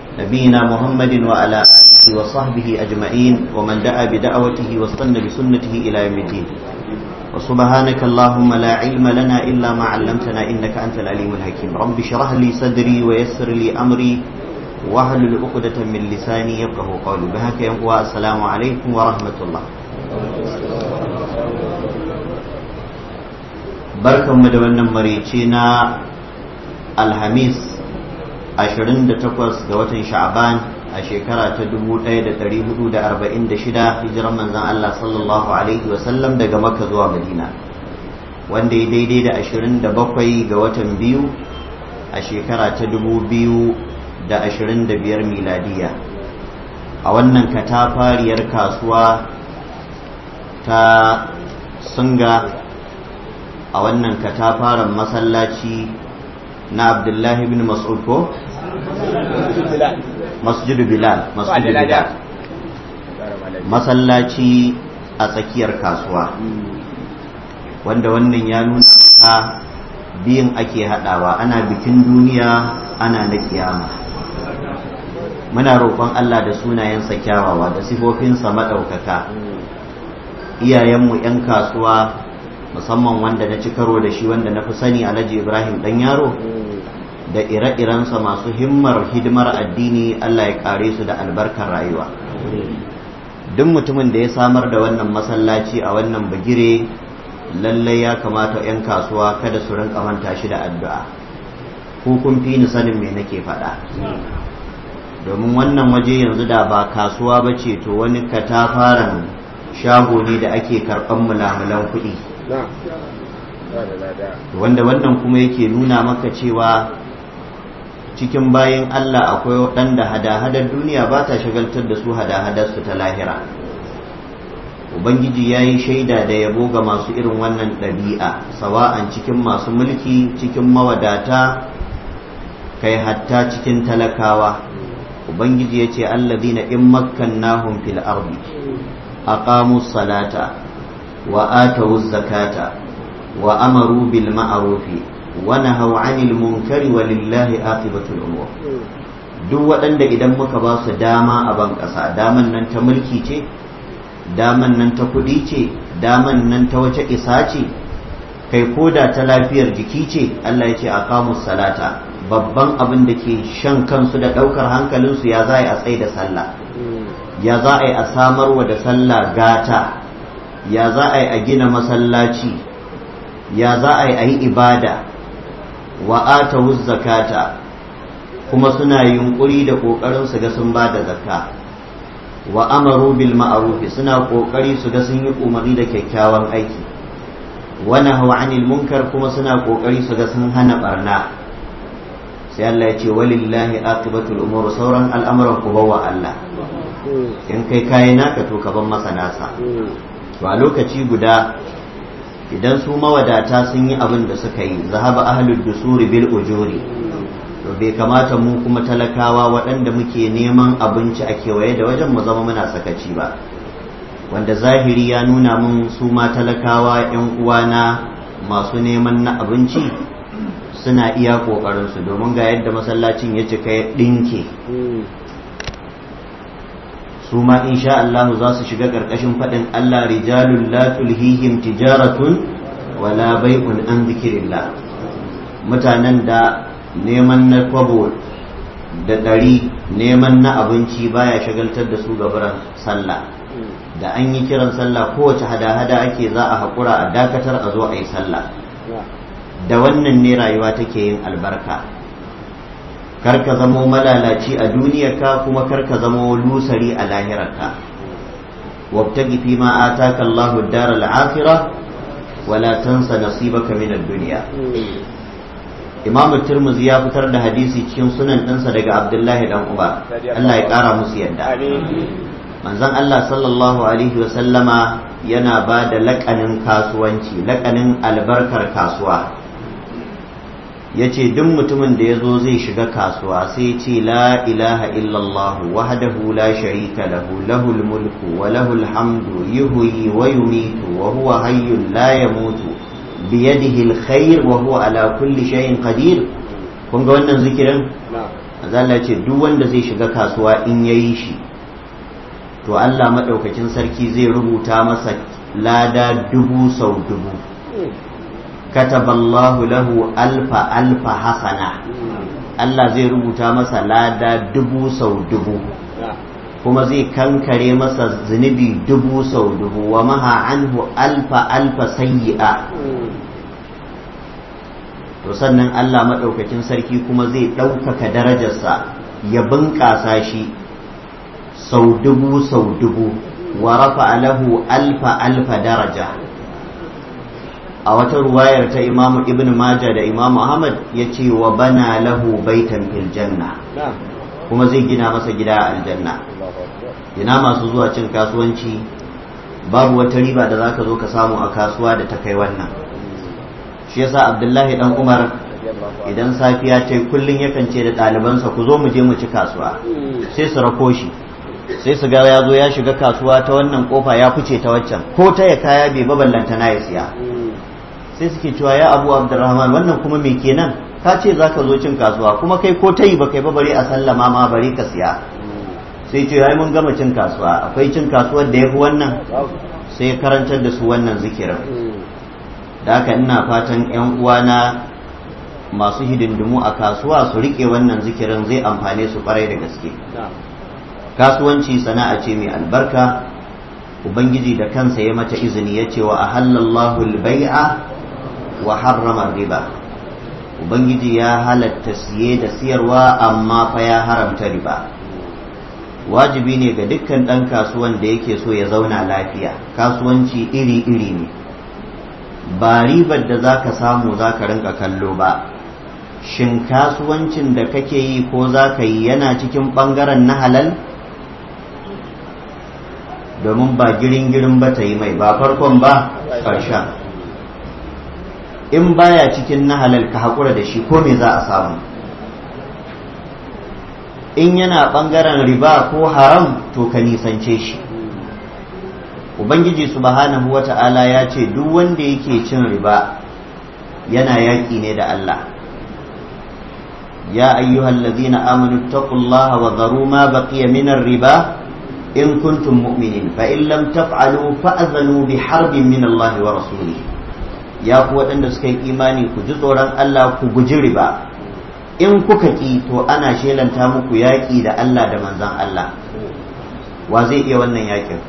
نبينا محمد وعلى آله وصحبه أجمعين ومن دعا بدعوته واستنى بسنته إلى يوم الدين وسبحانك اللهم لا علم لنا إلا ما علمتنا إنك أنت العليم الحكيم رب اشرح لي صدري ويسر لي أمري واحلل عقدة من لساني يفقه قولي بهك يا السلام عليكم ورحمة الله barkanmu da wannan marici na alhamis 28 ga watan sha'ban a shekara ta 1446 hijiran manzan Allah sallallahu alaihi wasallam daga makka zuwa madina wanda ya daidai da 27 ga watan biyu a shekara ta 2025 miladiya a wannan katafariyar kasuwa ta sunga a wannan katafaren masallaci na abdullahi bin mas'ud ko? masjidu bilal masjidu bilal masallaci a tsakiyar kasuwa wanda wannan ya nuna ka biyin ake haɗawa ana bikin duniya ana na kiyama muna roƙon Allah da sunayensa kyawawa da sifofinsa maɗaukaka iyayenmu 'yan kasuwa musamman wanda na ci karo da shi wanda na fi sani alhaji ibrahim dan yaro da ire-irensa masu himmar hidimar addini allah ya kare su da albarkar rayuwa duk mutumin da ya samar da wannan masallaci a wannan bagire lallai ya kamata 'yan kasuwa kada su rinka manta shi da addu'a ko kun fi ni sanin me nake faɗa domin wannan waje yanzu da ba kasuwa ba ce to wani katafaren shago ne da ake karɓan mulamulan kuɗi wanda wannan kuma yake nuna maka cewa cikin bayan Allah akwai waɗanda hada-hadar duniya ba ta shagaltar da su hada-hadar su ta lahira ubangiji ya yi shaida da yabo ga masu irin wannan ɗabi'a sawa'an cikin masu mulki cikin mawadata kai hatta cikin talakawa ubangiji ya ce allazina in makkannahum fil ardi aqamu salata وآتوا الزكاة وأمروا بالمعروف ونهوا عن المنكر ولله عاقبة الأمور duk waɗanda idan muka ba su dama a ban ƙasa daman nan ta mulki ce daman nan ta kuɗi ce daman nan ta wace isa ce kai koda ta lafiyar jiki ce Allah ya ce a kamus salata babban abin da ke shan kansu da ɗaukar hankalinsu ya za a yi a tsaye da sallah ya za a yi a samarwa da sallah gata ya za a yi a gina masallaci ya za a yi a yi ibada wa atawu zakata kuma suna yunkuri da ƙoƙarin su ga sun ba da zakka wa amaru bil ma'rufi suna ƙoƙari su ga sun yi umarni da kyakkyawan aiki wa nahaw anil munkar kuma suna ƙoƙari su ga sun hana barna sai Allah ya ce walillahi aqibatul umur sauran al'amuran ku bawa Allah in kai kayi naka to ka ban masa nasa to a lokaci guda idan su mawadata sun yi abin da suka yi zahaba ahlud dusuri bil ujuri to bai kamata mu kuma talakawa waɗanda muke neman abinci a kewaye da wajen mu zama muna sakaci ba wanda zahiri ya nuna mun su ma talakawa yan uwana masu neman na abinci suna iya ƙoƙarinsu domin ga yadda masallacin ya cika ya ɗinke su ma insha Allah za su shiga ƙarƙashin faɗin Allah rijalun la tulhihim tijaratun wala bai'un an zikirillah mutanen da neman na kwabo da ɗari neman na abinci baya shagaltar da su gabaran sallah da an yi kiran sallah kowace hada-hada ake za a haƙura a dakatar a zo a yi sallah da wannan ne rayuwa take yin albarka karka zamo malalaci a duniyarka kuma karka zamo lusari a lahirarka wabtagi fi ma ataka Allahu ad-dar al-akhirah wala tansa nasibaka min ad-dunya Imam Tirmidhi ya fitar da hadisi cikin sunan ɗinsa daga Abdullahi dan Uba Allah ya ƙara musu yadda manzon Allah sallallahu alaihi wa sallama yana ba da laƙanin kasuwanci laƙanin albarkar kasuwa ya ce duk mutumin da ya zo zai shiga kasuwa sai ce la ilaha illallah wahdahu la sharika lahu lahul mulku wa lahul hamdu yuhyi wa yumitu wa huwa hayyun la yamutu biyadihi alkhair wa huwa ala kulli shay'in qadir kun ga wannan zikirin Allah ce duk wanda zai shiga kasuwa in yayi shi to Allah maɗaukakin sarki zai rubuta masa lada dubu sau dubu kataballahu lahu alfa alfa hasana Allah zai rubuta masa lada dubu sau dubu kuma zai kankare masa zunubi dubu sau dubu wa maha anhu alfa alfa sayyi'a to sannan Allah maɗaukakin sarki kuma zai ɗaukaka darajarsa ya bunƙasa shi sau dubu sau dubu wa rafa lahu alfa alfa daraja a wata ruwayar ta imamu ibn maja da imamu ahmad ya ce wa bana lahu baitan fil janna kuma zai gina masa gida a aljanna ina masu zuwa cin kasuwanci babu wata riba da zaka zo ka samu a kasuwa da ta kai wannan shi yasa abdullahi dan umar idan safiya ta kullum yakan ce da ɗalibansa ku zo mu je mu ci kasuwa sai su rako shi sai su ga ya zo ya shiga kasuwa ta wannan kofa ya fice ta waccan ko ta ya kaya bai baballanta na ya siya sai suke cewa ya abu abdurrahman wannan kuma me kenan ka ce za ka zo cin kasuwa kuma kai ko ta yi ba kai ba bari a sallama ma bari ka siya sai ce ai mun gama cin kasuwa akwai cin kasuwar da ya fi wannan sai karantar da su wannan zikirin da haka ina fatan yan uwana masu hidindimu a kasuwa su rike wannan zikirin zai amfane su kwarai da gaske kasuwanci sana'a ce mai albarka ubangiji da kansa ya mata izini ya ce wa ahallallahu al-bai'a wa harrama riba ubangiji ya halatta siye da siyarwa amma fa ya haramta riba wajibi ne ga dukkan ɗan kasuwan da yake so ya zauna lafiya kasuwanci iri-iri ne ba ribar da za ka samu za ka rinka kallo ba shin kasuwancin da kake yi ko za ka yi yana cikin ɓangaren na halal domin ba girin-girin ba ta yi mai ba farkon ba ƙarshen in baya cikin na halal ka haƙura da shi ko me za a samu in yana ɓangaren riba ko haram to ka nisance shi ubangiji subhanahu wa ta'ala ya ce duk wanda yake cin riba yana yaƙi ne da Allah ya ayyuhal ladzina amanu taqullaha wa dharu ma baqiya minar riba in kuntum mu'minin fa in lam taf'alu fa'zanu bi harbin min Allah wa rasulihi ya ku waɗanda suka yi imani ku ji tsoron Allah ku guji riba in kuka ki to ana shelanta muku yaƙi da Allah da manzan Allah wa zai iya wannan yaƙin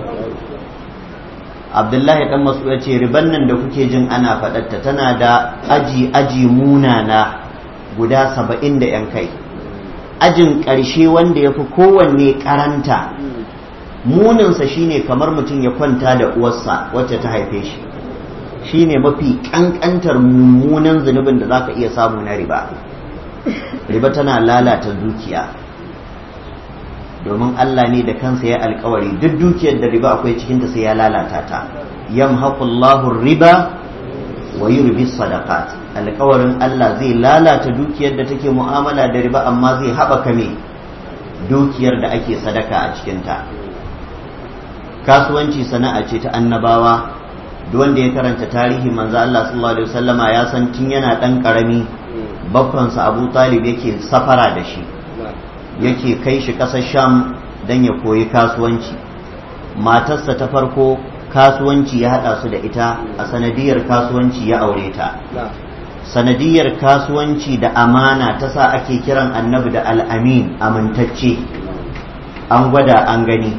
Abdullahi dan masu ya ce riban nan da kuke jin ana faɗatta tana da aji aji munana guda saba'in da yan kai ajin ƙarshe wanda ya fi kowanne karanta muninsa shine kamar mutum ya kwanta da uwarsa wacce ta haife shi shine mafi ƙanƙantar mummunan zunubin da za ka iya samu na riba riba tana lalata dukiya domin Allah ne da kansa ya alkawari duk dukiyar da riba akwai cikinta sai ya lalata ta yamhaqullahu riba wa yurbi sadaqat alkawarin Allah zai lalata dukiyar da take mu'amala da riba amma zai haɓaka me dukiyar da ake sadaka a cikinta kasuwanci sana'a ce ta annabawa duk wanda ya karanta tarihi manzo Allah sallallahu alaihi wasallama ya san tun yana dan karami babbansa Abu Talib yake safara da shi yake kai shi ƙasar Sham dan ya koyi kasuwanci matarsa ta farko kasuwanci ya haɗa su da ita a sanadiyar kasuwanci ya aure ta sanadiyar kasuwanci da amana ta sa ake kiran annabi da al'amin amintacce an gwada an gani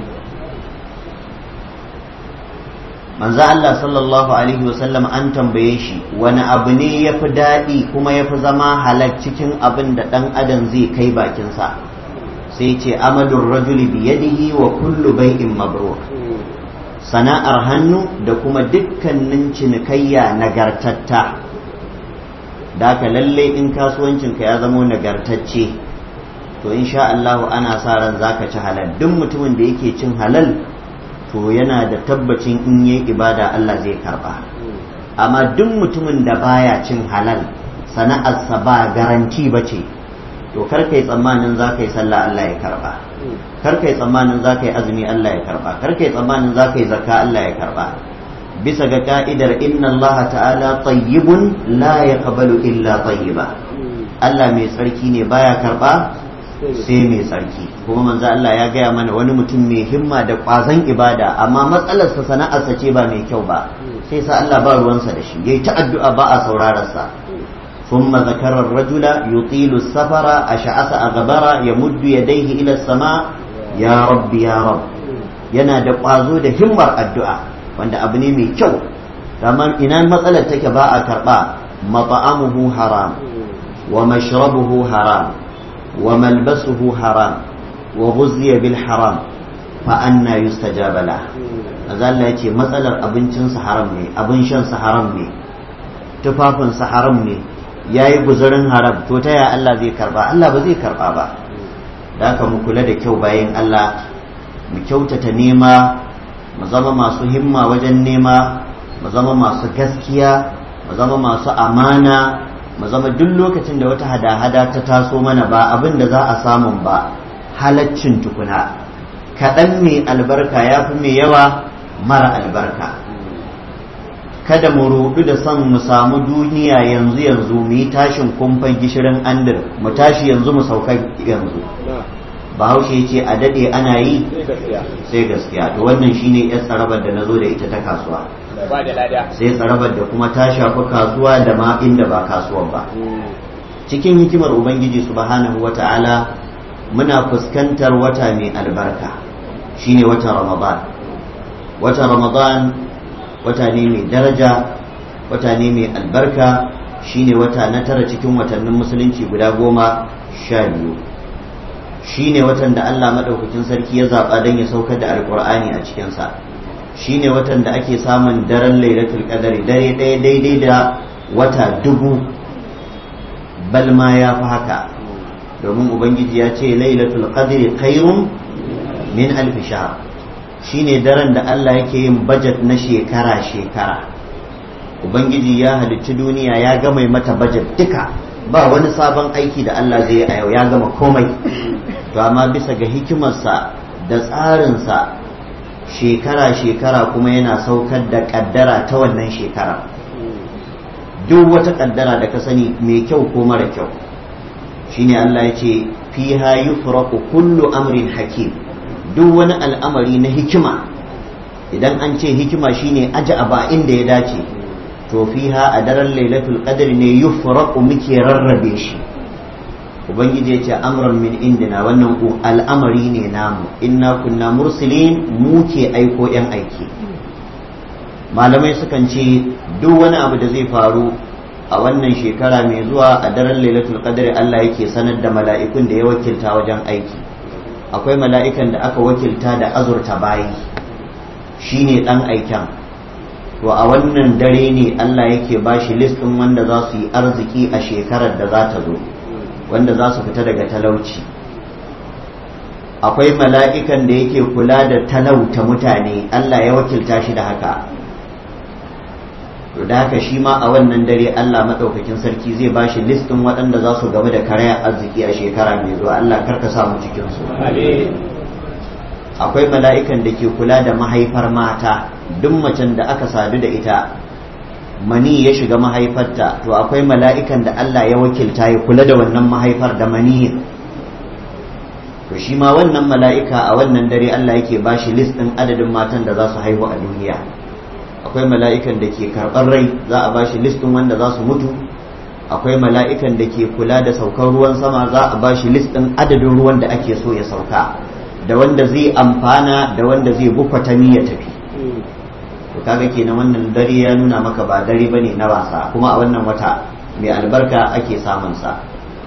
manzo Allah sallallahu alaihi wasallam an tambaye shi wani abu ne ya fi daɗi kuma ya fi zama halal cikin abin da ɗan adam zai kai bakinsa sai ce amalin rajuli biyadihi wa kullu bai'in mabrur sana'ar hannu da kuma dukkanin cinikayya nagartatta da ka lalle in kasuwancinka ya zamo nagartacce to insha Allah ana sa ran zaka ci halal duk mutumin da yake cin halal to yana da tabbacin in yi ibada Allah zai karba amma duk mutumin da baya cin halal sana'arsa ba garanti ba ce to kar kai tsammanin za ka yi sallah Allah ya karba kar kai tsammanin za ka yi azumi Allah ya karba kar kai tsammanin za ka yi zakka Allah ya karba bisa ga ka'idar inna Allah ta'ala tayyibun la yaqbalu illa tayyiba Allah mai tsarki ne baya karba sai mai tsarki kuma manzo Allah ya gaya mana wani mutum mai himma da ƙwazon ibada amma matsalarsa sana'arsa ce ba mai kyau ba sai sa Allah ba ruwansa da shi yayi ta addu'a ba a saurararsa ثم ذكر الرجل يطيل السفر أشعث أغبر يمد يديه إلى السماء يا رب يا رب yana da ƙwazo da himmar addu'a wanda abu ne mai kyau amma ina matsalar take ba a karɓa mata'amuhu haram wa mashrabuhu haram wa malbasuhu haram wa ghuzziya bil haram fa anna yustajaba la azalla yace matsalar abincinsa haram ne abin shansa haram ne tufafinsa haram ne ya yi guzurin haram to ta ya Allah zai karba Allah ba zai karba ba da haka mu kula da kyau bayan Allah mu kyautata nema mu zama masu himma wajen nema mu zama masu gaskiya mu zama masu amana mu zama duk lokacin da wata hada-hada ta taso mana ba abin da za a samun ba halaccin tukuna kaɗan mai albarka ya fi mai yawa mara albarka kada mu rudu da son mu samu duniya yanzu yanzu mu yi tashin kumfan gishirin andir mu tashi yanzu mu sauka yanzu bahaushe ya ce a daɗe ana yi sai gaskiya to wannan shine yar tsarabar da na zo da ita ta kasuwa sai tsarabar da kuma ta shafi kasuwa da ma inda ba kasuwan ba cikin hikimar ubangiji subhanahu wata'ala muna fuskantar wata mai albarka shine watan ramadan watan ramadan wata ne mai daraja wata ne mai albarka shine wata na tara cikin watannin musulunci guda goma sha biyu shine watan da Allah maɗaukakin sarki ya zaɓa don ya saukar da alkur'ani a cikinsa shine watan da ake samun daren lailatul qadari dare ɗaya daidai da wata dubu balma ya fi haka domin ubangiji ya ce lailatul qadri khairun min alfi shahr shine daren da Allah yake yin bajet na shekara-shekara ubangiji ya halicci duniya ya gama mata bajet duka ba wani sabon aiki da Allah zai yi a yau ya gama komai to amma bisa ga hikimarsa da tsarinsa shekara-shekara kuma yana saukar da kaddara ta wannan shekara duk wata kaddara da ka sani mai kyau ko mara kyau shine Allah ya ce fiha yufraqu kullu amrin hakim duk wani al'amari na hikima idan an ce hikima shine aji abu a inda ya dace to fiha a daren lailatul qadr ne yufraqu muke rarrabe shi ubangiji ya ce amran min indina wannan al'amari ne namu inna kunna mursilin mu ke aiko yan aiki malamai sukan ce duk wani abu da zai faru a wannan shekara mai zuwa a daren lailatul qadr Allah yake sanar da mala'ikun da ya wakilta wajen aiki akwai mala'ikan da aka wakilta da azurta bayi shine dan aiken to a wannan dare ne Allah yake bashi list ɗin wanda za su yi arziki a shekarar da za ta zo wanda za su fita daga talauci akwai mala'ikan da yake kula da talauta mutane Allah ya wakilta shi da haka to da haka shi ma a wannan dare Allah maɗaukakin sarki zai ba shi listin waɗanda za su game da karayar arziki a shekara mai zuwa Allah karka samu cikinsu akwai mala'ikan da ke kula da mahaifar mata duk macen da aka sadu da ita mani ya shiga mahaifarta to akwai mala'ikan da Allah ya wakilta ya kula da wannan mahaifar da mani to shi ma wannan mala'ika a wannan dare Allah yake ba shi listin adadin matan da za su haihu a duniya akwai mala'ikan da ke karɓar rai za a ba shi listin wanda za su mutu akwai mala'ikan da ke kula da saukar ruwan sama za a ba shi listin adadin ruwan da ake so ya sauka da wanda zai amfana da wanda zai bukwatami ya tafi to kaga kenan wannan dare ya nuna maka ba dare bane na wasa kuma a wannan wata mai albarka ake samun sa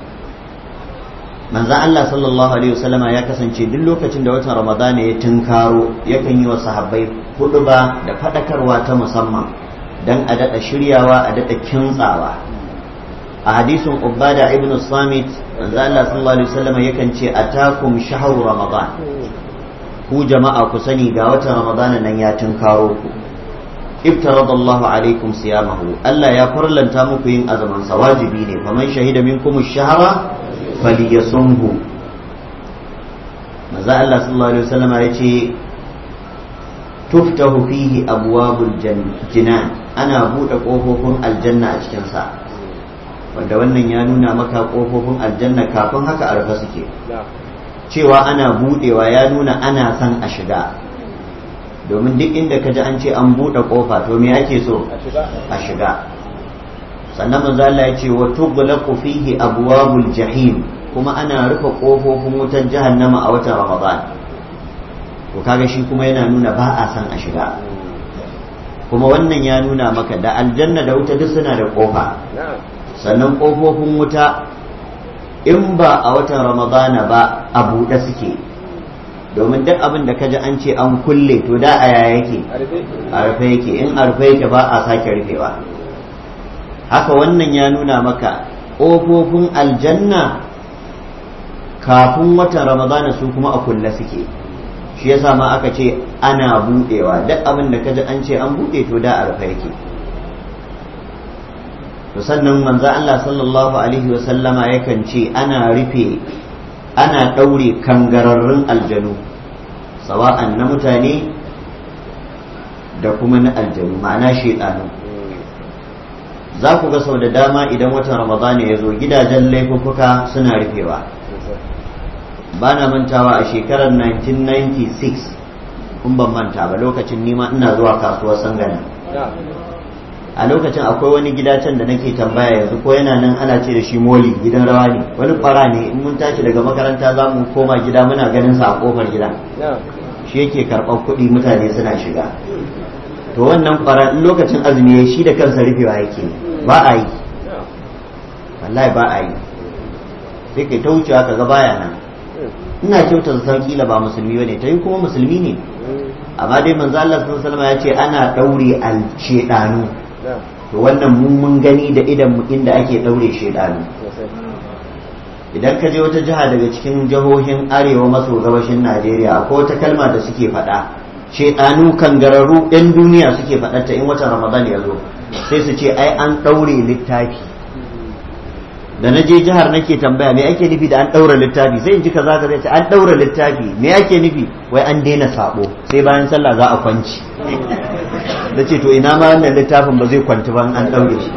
manzan Allah sallallahu alaihi wasallama ya kasance duk lokacin da watan ramadana ya tunkaro yakan yi wa sahabbai hudu ba da fadakarwa ta musamman dan a daɗa shiryawa a daɗa kintsawa a hadisin ubada ibn samit manzo Allah sallallahu alaihi wasallama yakan ce atakum shahru ramadan ku jama'a ku sani ga watan ramadana nan ya tunkaro ku iftarada Allah alaikum siyamahu Allah ya farlanta muku yin azaman sa wajibi ne faman shahida minkum ash-shahra falyasumhu manzo Allah sallallahu alaihi wasallam ya ce tuftahu fihi abwabul jinan ana bude kofofin aljanna a cikin sa wanda wannan ya nuna maka kofofin aljanna kafin haka a rufe suke cewa ana budewa ya nuna ana son a shiga domin duk inda ka ji an ce an buɗe ƙofa to me ake so a shiga sannan manzo Allah ya ce wa tughlaqu fihi abwabul jahim kuma ana rufe ƙofofin wutar jahannama a watan Ramadan to kaga shi kuma yana nuna ba a san a shiga kuma wannan ya nuna maka da aljanna da wuta duk suna da ƙofa sannan ƙofofin wuta in ba a watan Ramadana ba a buɗe suke domin duk abin da kaji an ce an kulle to da a yaya yake a rufe yake in a rufe yake ba a sake rufewa haka wannan ya nuna maka ƙofofin aljanna kafin watan ramadana su kuma a kulle suke shi yasa ma aka ce ana buɗewa duk abin da kaji an ce an buɗe to da a rufe yake to sannan manzo Allah sallallahu alaihi wa sallama yakan ce ana rufe ana ɗaure kangararrun aljanu sawa'an na mutane da kuma na aljanu ma'ana shaidanu za ku ga sau da dama idan watan ramadana ya zo gidajen laifuffuka suna rufewa ba na mantawa a shekarar 1996 kun ban manta ba lokacin nima ina zuwa kasuwar sangana a lokacin akwai wani gida can da nake tambaya yanzu ko yana nan ana ce da shi moli gidan rawa ne wani fara ne in mun tashi daga makaranta za mu koma gida muna ganin sa a kofar gida shi yake karɓar kuɗi mutane suna shiga to wannan fara in lokacin azumi ya shi da kansa rufewa yake ba a yi wallahi ba a yi sai kai ta wucewa ka ga baya nan ina kyauta san kila ba musulmi bane ta yi kuma musulmi ne amma dai manzo Allah sallallahu alaihi ya ce ana daure al shedanu to wannan mun mun gani da idan mu inda ake daure shedanu idan ka je wata jiha daga cikin jihohin arewa maso gabashin Najeriya akwai wata kalma da suke faɗa shedanu kangararru ɗan duniya suke faɗarta in watan Ramadan ya zo sai su ce ai an daure littafi da na je jihar nake tambaya me ake nufi da an ɗaura littafi sai in ji kaza ka ce an ɗaura littafi me ake nufi wai an daina sabo sai bayan sallah za a kwanci da ce to ina ma wannan littafin ba zai kwanci ba an ɗaure shi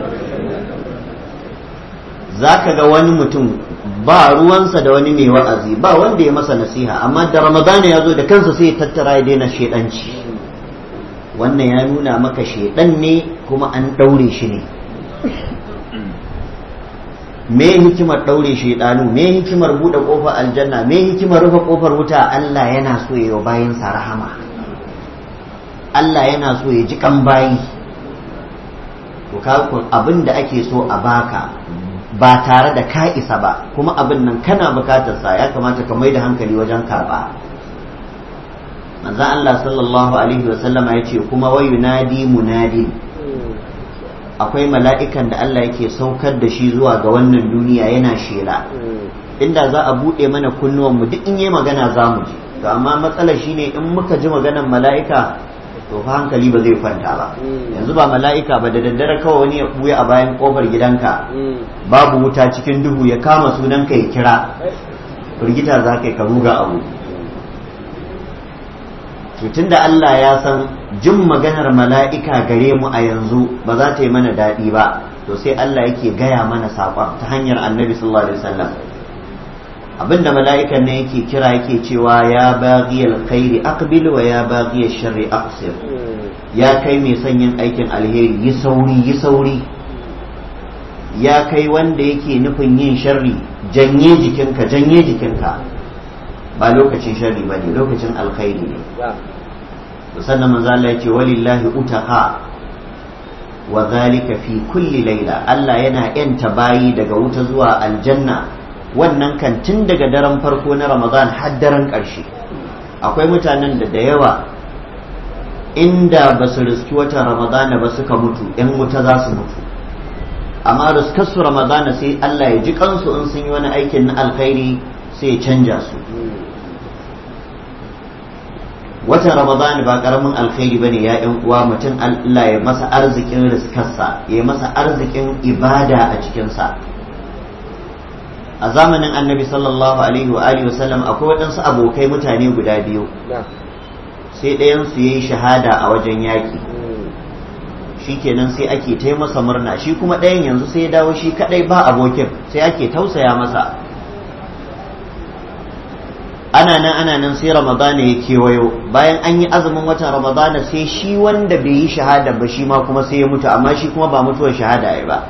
za ka ga wani mutum ba ruwansa da wani mai wa'azi ba wanda ya masa nasiha amma da ramadana ya zo da kansa sai ya tattara ya daina shedanci wannan ya nuna maka shedan ne kuma an ɗaure shi ne me hikimar ɗaure shaidanu me hikimar buɗe ƙofar aljanna me hikimar rufe ƙofar wuta Allah yana so ya bayin sa rahama Allah yana so ya ji kan bayi to ka abin da ake so a baka ba tare da ka isa ba kuma abin nan kana bukatar sa ya kamata ka mai da hankali wajen karba manzo Allah sallallahu alaihi wasallama ya ce kuma wayunadi munadi akwai mala'ikan da Allah yake saukar da shi zuwa ga wannan duniya yana shela inda za a buɗe mana kunnuwanmu duk in yi magana za mu ji to amma matsalar shine in muka ji maganar mala'ika to fa hankali ba zai kwanta ba yanzu ba mala'ika ba da daddare kawai wani ya buya a bayan kofar gidanka babu wuta cikin duhu ya kama sunanka ya kira firgita za ka yi ka ruga abu tun da Allah ya san jin maganar mala'ika gare mu a yanzu ba za ta yi mana daɗi ba to sai Allah yake gaya mana saƙon ta hanyar annabi sallallahu alaihi wasallam abinda mala'ikan ne yake kira yake cewa ya baghi alkhairi aqbil wa ya baghi sharri aqsir ya kai mai son yin aikin alheri yi sauri yi sauri ya kai wanda yake nufin yin sharri janye jikinka janye jikinka ba lokacin sharri ba ne lokacin alkhairi ne sannan manzo Allah yace walillahi utaqa wa zalika fi kulli laila Allah yana yanta bayi daga wuta zuwa aljanna wannan kan tun daga daren farko na Ramadan har daren ƙarshe akwai mutanen da da yawa inda ba su riski wata Ramadana ba suka mutu ‘yan wuta za su mutu amma riskarsu Ramadana sai Allah ya ji kansu in sun yi wani aikin na alkhairi sai ya canja su watan ramadan ba karamin alkhairi bane ya yan uwa mutum Allah ya masa arzikin riskarsa ya masa arzikin ibada a cikinsa a zamanin annabi sallallahu alaihi wa alihi wasallam akwai waɗansu abokai mutane guda biyu sai ɗayan su yayi shahada a wajen yaƙi shikenan sai ake ta masa murna shi kuma ɗayan yanzu sai ya dawo shi kadai ba abokin sai ake tausaya masa ana nan ana nan sai ramadana ya kewayo bayan an yi azumin watan ramadana sai shi wanda bai yi shahada ba shi ma kuma sai ya mutu amma shi kuma ba mutuwar shahada ya ba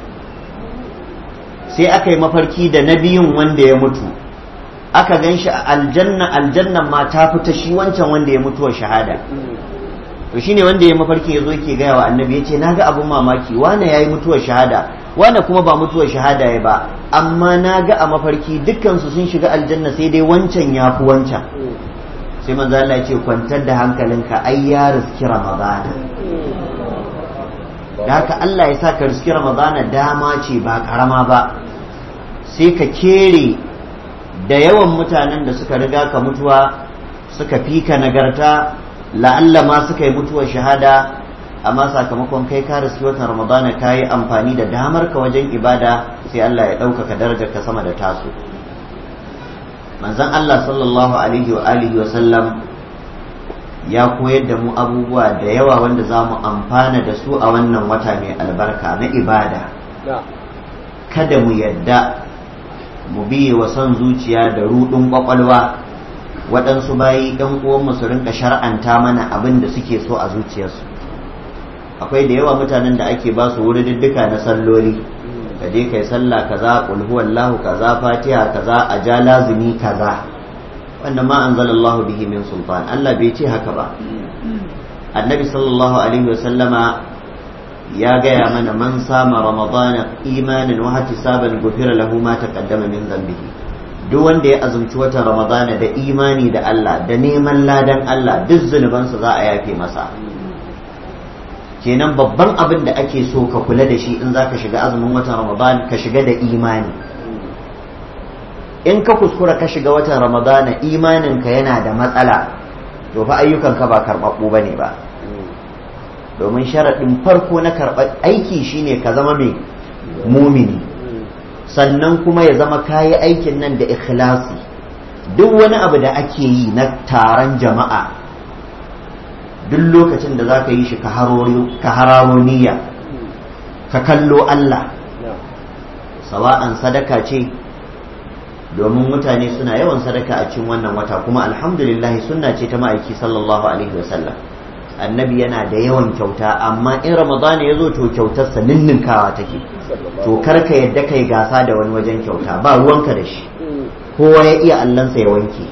sai aka yi mafarki da na biyun wanda ya mutu aka gan shi a aljanna aljannan ma ta fita shi wancan wanda ya mutuwar shahada to shine wanda ya mafarki ya zo ke gaya wa annabi ya ce na ga abin mamaki wane ya yi mutuwar shahada wane kuma ba mutuwar shahada ya ba amma na ga a mafarki dukkansu sun shiga aljanna sai dai wancan ya fi wancan sai manzo Allah ya ce kwantar da hankalinka ai ya riski ramadana da haka Allah ya sa ka riski ramadana dama ce ba karama ba sai ka kere da yawan mutanen da suka riga ka mutuwa suka fi ka nagarta la'alla ma suka yi mutuwar shahada amma sakamakon kai ka riski watan ramadana ka yi amfani da damar ka wajen ibada sai Allah ya ɗaukaka darajar ka sama da tasu manzon Allah sallallahu alaihi wa alihi wa sallam ya koyar da mu abubuwa da yawa wanda za mu amfana da su a wannan wata mai albarka na ibada kada mu yadda mu biye wa son zuciya da rudin kwakwalwa waɗansu bayi ɗan uwanmu su rinka shar'anta mana abin da suke so a zuciyarsu akwai da yawa mutanen da ake ba su wuri diddika na salloli ka je kai sallah kaza qul huwallahu kaza fatiha kaza a ja lazimi kaza wanda ma anzalallahu bihi min sultan Allah bai ce haka ba annabi sallallahu alaihi wa sallama ya gaya mana man sama ramadana imanin wa ihtisaban gufira lahu ma taqaddama min dhanbihi duk wanda ya azumci watan ramadana da imani da Allah da neman ladan Allah duk zunubansa za a yafe masa kenan babban abin da ake so ka kula da shi in za ka shiga azumin watan ramadan ka shiga da imani in ka kuskura ka shiga watan ramadana imaninka yana da matsala to fa ayyukanka ba karɓaɓɓu ba ne ba domin sharaɗin farko na karɓar aiki shine ka zama mai mumini sannan kuma ya zama kayi aikin nan da ikhlasi duk wani abu da ake yi na taron jama'a duk lokacin da za ka yi shi ka hararo niyya ka kallo Allah sawa'an sadaka ce domin mutane suna yawan sadaka a cikin wannan wata kuma alhamdulillah sunna ce ta ma'aiki sallallahu alaihi wasallam annabi yana da yawan kyauta amma in ramadan ya zo to kyautarsa ninninkawa take to karka yadda kai gasa da wani wajen kyauta ba ruwanka da shi kowa ya iya allansa ya wanke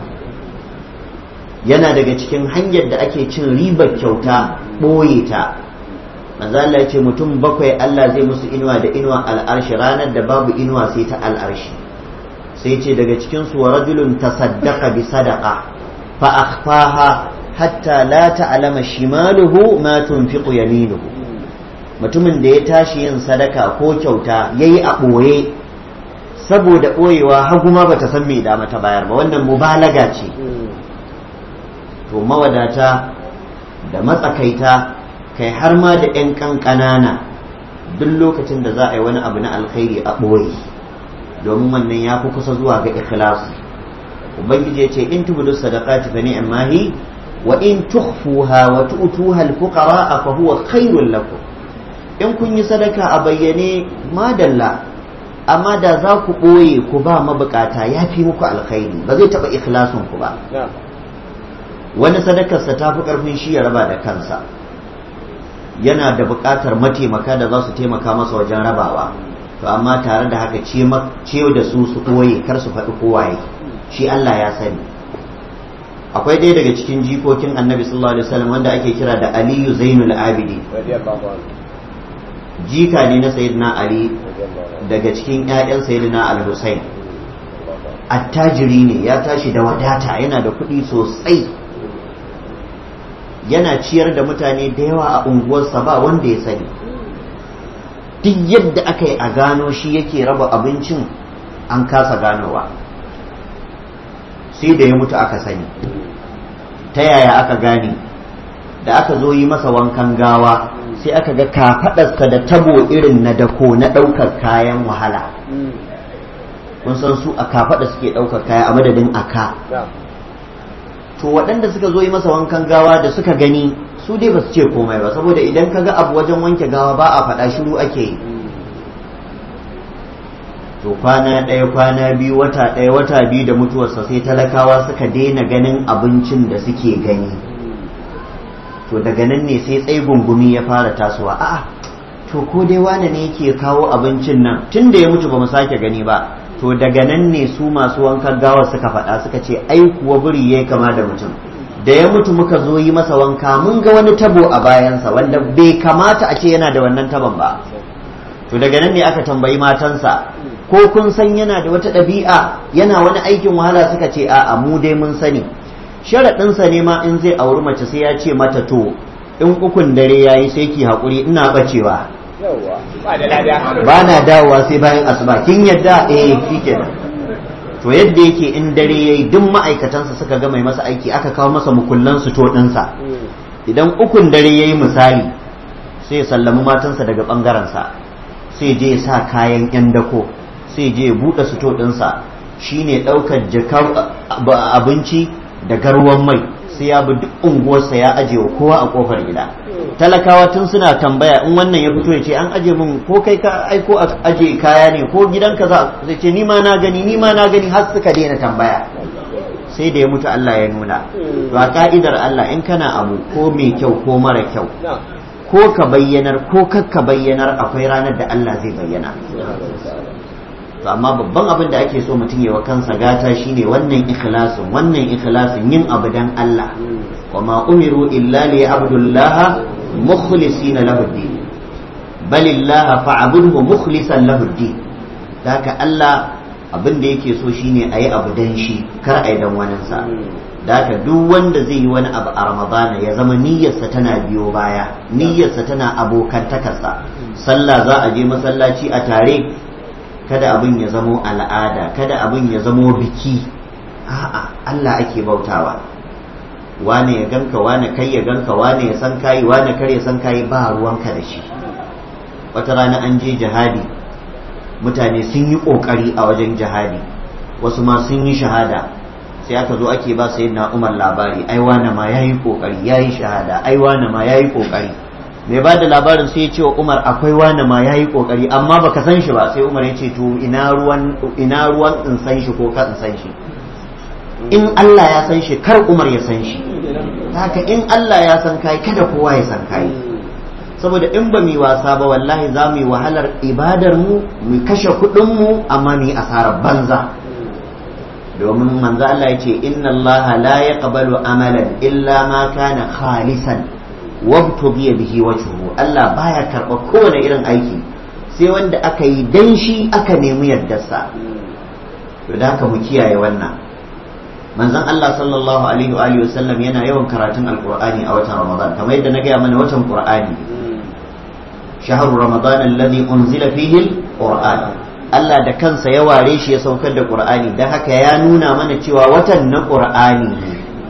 yana daga cikin hanyar da ake cin ribar kyauta ɓoye ta manzo Allah ya ce mutum bakwai Allah zai musu inuwa da inuwa al'arshi ranar da babu inuwa sai ta al'arshi sai ce daga cikin su wa rajulun tasaddaqa bi sadaqa fa akhfaha hatta la ta'lama shimaluhu ma tunfiqu yaminuhu mutumin da ya tashi yin sadaka ko kyauta yayi a ɓoye saboda ɓoyewa hagu ma bata san me da mata bayar ba wannan mubalaga ce to mawadata da matsakaita kai har ma da 'yan ƙanƙanana duk lokacin da za a yi wani abu na alkhairi a ɓoye domin wannan ya fi kusa zuwa ga ikhlasi ubangiji ya ce in tubudu sadaqati fa ni'ma hi wa in tukhfuha wa tu'tuha al-fuqara fa huwa khairul lakum in kun yi sadaka a bayyane madalla amma da za ku ɓoye ku ba mabukata ya fi muku alkhairi ba zai taɓa ikhlasin ku ba wani sadakarsa ta fi ƙarfin shi ya raba da kansa yana da buƙatar mataimaka da za su taimaka masa wajen rabawa to amma tare da haka ce da su su ɓoye kar su faɗi kowaye shi Allah ya sani akwai ɗaya daga cikin jikokin annabi sallallahu alaihi wasallam wanda ake kira da aliyu zainul abidi jika ne na sayyidina ali daga cikin 'ya'yan sayyidina al-husayn attajiri ne ya tashi da wadata yana da kuɗi sosai yana ciyar da mutane da yawa a unguwarsa ba wanda ya sani duk yadda aka yi a gano shi yake raba abincin an kasa ganowa sai da ya mutu aka sani ta yaya aka gane da aka zo yi masa wankan gawa sai aka ga kafaɗarsa da tabo irin na dako na ɗaukar kayan wahala kun san su a kafaɗa suke ɗaukar kaya a madadin aka to waɗanda suka zo yi masa wankan gawa da suka gani su dai ba su ce komai ba saboda idan ka ga abu wajen wanke gawa ba a faɗa shiru ake yi to kwana ɗaya kwana biyu wata ɗaya wata biyu da mutuwarsa sai talakawa suka daina ganin abincin da suke gani to daga nan ne sai tsaye gungumi ya fara tasowa a'a to ko dai wane ne yake kawo abincin nan tun da ya mutu ba mu sake gani ba to daga nan ne su masu wankan gawa suka faɗa suka ce ai kuwa biri yayi kama da mutum da ya mutu muka zo yi masa wanka mun ga wani tabo a bayansa wanda bai kamata a ce yana da wannan tabon ba to daga nan ne aka tambayi matansa ko kun san yana da wata ɗabi'a yana wani aikin wahala suka ce a'a mu dai mun sani sharaɗinsa ne ma in zai auri mace sai ya ce mata to in ukun dare ya yi sai ki haƙuri ina ɓacewa ba na dawowa sai bayan asuba kin yadda eh shi kenan to yadda yake in dare ya yi duk ma'aikatansa suka ga mai masa aiki aka kawo masa mukullan su to ɗinsa idan ukun dare ya yi misali sai ya sallami matansa daga ɓangarensa sai je ya sa kayan 'yan dako sai je ya buɗe suto ɗinsa shine ɗaukar jakar abinci da garwan mai sai ya bi duk unguwarsa ya aje wa kowa a kofar gida talakawa tun suna tambaya in wannan ya fito ya ce an aje min ko kai ka aiko a aje kaya ne ko gidanka za zai ce ni ma na gani ni ma na gani har suka daina tambaya sai da ya mutu Allah ya nuna to a ka'idar Allah in kana abu ko mai kyau ko mara kyau ko ka bayyanar ko kakka bayyanar akwai ranar da Allah zai bayyana to amma babban abin da ake so mutum ya wa kansa gata shine wannan ikhlasin wannan ikhlasin yin abu dan Allah wa ma umiru illa li abdullaha mukhlisina lahu din bal illaha fa'budhu mukhlisan lahu din haka Allah abin da yake so shine ayi abu dan shi kar ayi dan wani sa haka duk wanda zai yi wani abu a ramadana ya zama niyyarsa tana biyo baya niyyarsa tana abokantakarsa sallah za a je masallaci a tare kada abin ya zamo al'ada kada abin ya zamo biki a'a Allah ake bautawa wane ya ganka wane kai ya ganka wane ya san kayi wane kar ya san kayi ba ruwanka da shi wata rana an je jihadi mutane sun yi kokari a wajen jihadi wasu ma sun yi shahada sai aka zo ake ba sayyidina Umar labari ai wane ma yayi kokari yayi shahada ai wane ma yayi kokari mai ba da labarin sai ya ce wa Umar akwai wani ma ya yi ƙoƙari amma baka san shi ba sai Umar ya ce to ina ruwan in san shi ko ka in san shi in Allah ya san shi kar Umar ya san shi haka in Allah ya san kai kada kowa ya san kai saboda in ba mu wasa ba wallahi za mu yi wahalar ibadar mu mu kashe kuɗin mu amma mu yi asarar banza domin manzo Allah ya ce inna Allah la yaqbalu amalan illa ma kana khalisan wabtughiya bihi wajhuhu Allah baya karɓa kowane irin aiki sai wanda aka yi dan shi aka nemi yardarsa to da haka mu kiyaye wannan manzon Allah sallallahu alaihi wa alihi wasallam yana yawan karatun alqur'ani a watan Ramadan kamar yadda na gaya mana watan Qur'ani shahru ramadan alladhi unzila fihi alquran Allah da kansa ya ware shi ya saukar da Qur'ani dan haka ya nuna mana cewa watan na Qur'ani ne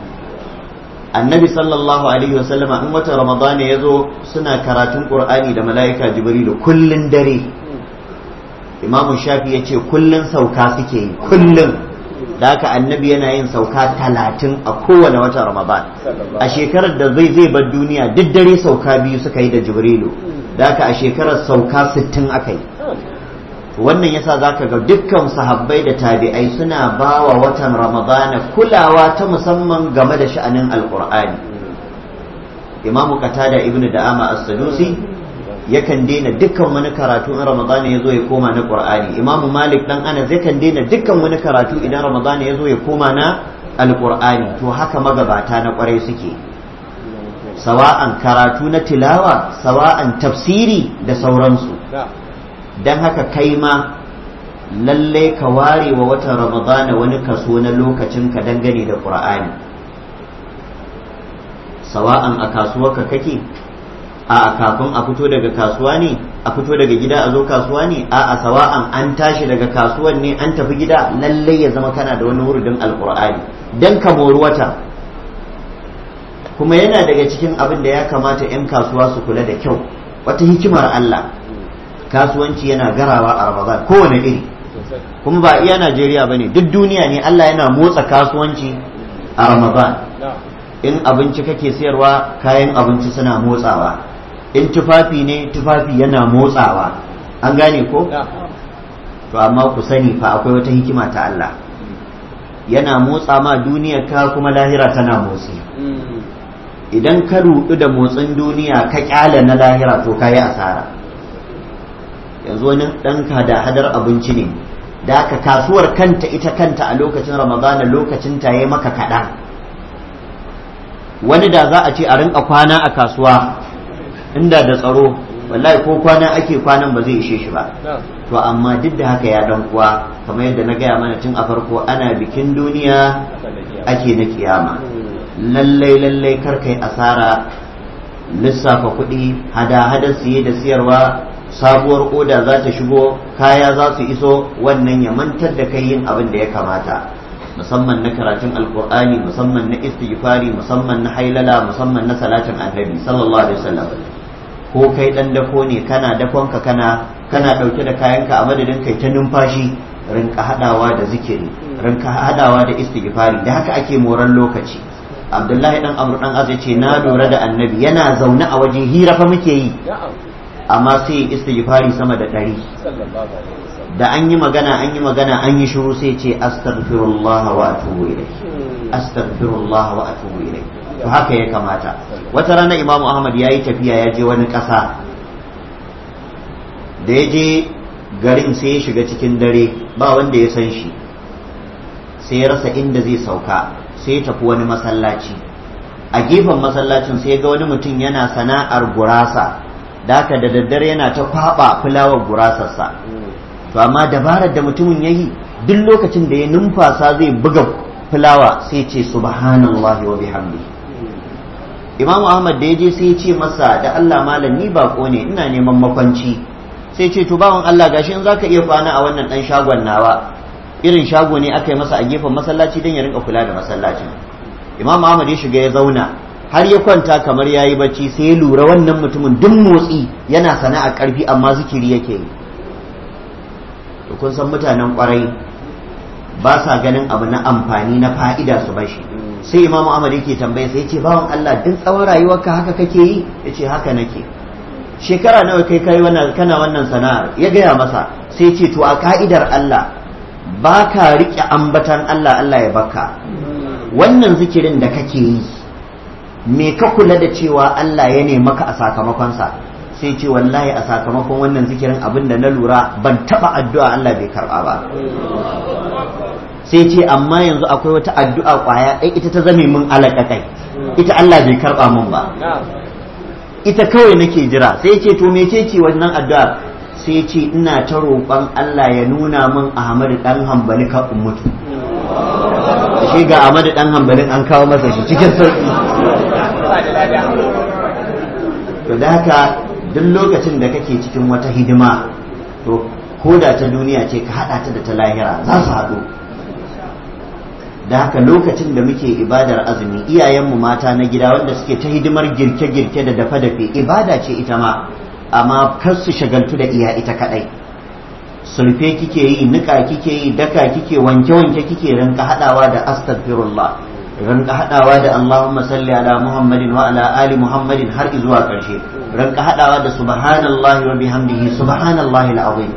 annabi sallallahu alaihi wasallama in wata ramadana ya zo suna karatun qur'ani da mala'ika jibrilu kullun dare imamu shafi ya ce kullun sauka suke yi kullun da haka annabi yana yin sauka talatin a kowane wata ramadan a shekarar da zai zai bar duniya duk dare sauka biyu suka yi da jibrilu da haka a shekarar sauka sittin aka yi wannan yasa zaka ga dukkan sahabbai da tabi'ai suna bawa watan ramadana kulawa ta musamman game da sha'anin alqur'ani imamu qatada ibnu da'ama as-sadusi yakan daina dukkan wani karatu in ramadana yazo ya koma na qur'ani imamu malik dan anas yakan daina dukkan wani karatu idan ramadana yazo ya koma na alqur'ani to haka magabata na kwarai suke sawa'an karatu na tilawa sawa'an tafsiri da sauransu don haka kai ma lalle ka ware wa watan ramadana wani kaso na lokacin ka dangane da ƙur'ani sawa'an a kasuwarka kake a kafin a fito daga kasuwa ne a fito daga gida a zo kasuwa ne a a sawa'an an tashi daga kasuwan ne an tafi gida lalle ya zama kana da wani wurudin alƙur'ani don ka mori wata kuma yana daga cikin abin da ya kamata 'yan kasuwa su kula da kyau wata hikimar Allah kasuwanci yana garawa a Ramadan kowane iri kuma ba iya Najeriya ba ne duk duniya ne Allah yana motsa kasuwanci a Ramadan in abinci kake sayarwa kayan abinci suna motsawa in tufafi ne tufafi yana motsawa an gane ko to amma ku sani fa akwai wata hikima ta Allah yana motsa ma duniyar ka kuma lahira tana motsi idan ka rudu da motsin duniya ka kyale na lahira to ka yi asara yanzu wani ɗanka da hadar abinci ne da aka kasuwar kanta ita kanta a lokacin ramadana lokacin ta yi maka kaɗan wani da za a ce a rinka kwana a kasuwa inda da tsaro wallahi ko kwana ake kwanan ba zai ishe shi ba to amma duk da haka ya dan kuwa kamar yadda na gaya mana tun a farko ana bikin duniya ake na kiyama lallai lallai kar kai asara lissafa kuɗi hada-hada siye da siyarwa sabuwar oda za ta shigo kaya za su iso wannan ya mantar da kai yin abin da ya kamata musamman na karatun alkur'ani musamman na istighfari musamman na hailala musamman na salatin annabi sallallahu alaihi wasallam ko kai dan dako ne kana dakonka kana kana dauke da kayanka a madadin kai ta numfashi rinka hadawa da zikiri rinka hadawa da istighfari da haka ake moran lokaci abdullahi dan amru dan azai ce na lura da annabi yana zaune a waje hira fa muke yi amma sai istighfari sama da ɗari da an yi magana an yi magana an yi shiru sai ce astaghfirullah wa atubu ilayh astaghfirullah wa atubu ilayh to haka ya kamata wata rana imamu ahmad ya yi tafiya ya je wani ƙasa da ya je garin sai ya shiga cikin dare ba wanda ya san shi sai ya rasa inda zai sauka sai ya tafi wani masallaci a gefen masallacin sai ya ga wani mutum yana sana'ar gurasa da haka da daddare yana ta kwaba fulawar gurasarsa to amma dabarar da mutumin ya yi duk lokacin da ya numfasa zai buga fulawa sai ce subhanallahi wa bihamdi imam ahmad da ya je sai ya ce masa da allah malam ni bako ne ina neman makwanci sai ce to bawan allah gashi in zaka iya kwana a wannan dan shagon nawa irin shago ne aka yi masa a gefen masallaci don ya rinka kula da masallacin imam ahmad ya shiga ya zauna har ya kwanta kamar ya yi bacci sai ya lura wannan mutumin duk motsi yana sana'a karfi amma zikiri yake yi to kun san mutanen kwarai ba sa ganin abu na amfani na fa'ida su bashi sai imamu ahmad yake tambaye sai ce bawan Allah duk tsawon rayuwarka haka kake yi yace haka nake shekara nawa kai kai wannan kana wannan sana'ar ya gaya masa sai ce to a ka'idar Allah ba ka riƙe ambatan Allah Allah ya baka wannan zikirin da kake yi me ka kula da cewa Allah ya ne maka a sakamakonsa sai ce wallahi a sakamakon wannan zikirin abin da na lura ban taba addu'a Allah bai karba ba sai ce amma yanzu akwai wata addu'a kwaya ɗai ita ta zame min alaƙaƙai ita Allah bai karba min ba ita kawai nake jira sai ce to mece ce wannan addu'a sai ce ina ta roƙon Allah ya nuna min Ahmadu dan hambali ka mutu shi ga Ahmadu dan hambalin an kawo masa shi cikin sauki to da haka duk lokacin da kake cikin wata hidima to ko da ta duniya ce ka haɗa ta da ta lahira za su haɗu da haka lokacin da muke ibadar azumi iyayenmu mata na gida wanda suke ta hidimar girke-girke da dafe-dafe ibada ce ita ma amma kar su shagaltu da iya ita kaɗai sulfe kike yi nika kike yi daka kike wanke-wanke kike rinka haɗawa da astaghfirullah rinka haɗawa da Allahumma salli ala Muhammadin wa ala ali Muhammadin har zuwa ƙarshe rinka haɗawa da subhanallahi wa bihamdihi subhanallahi al'azim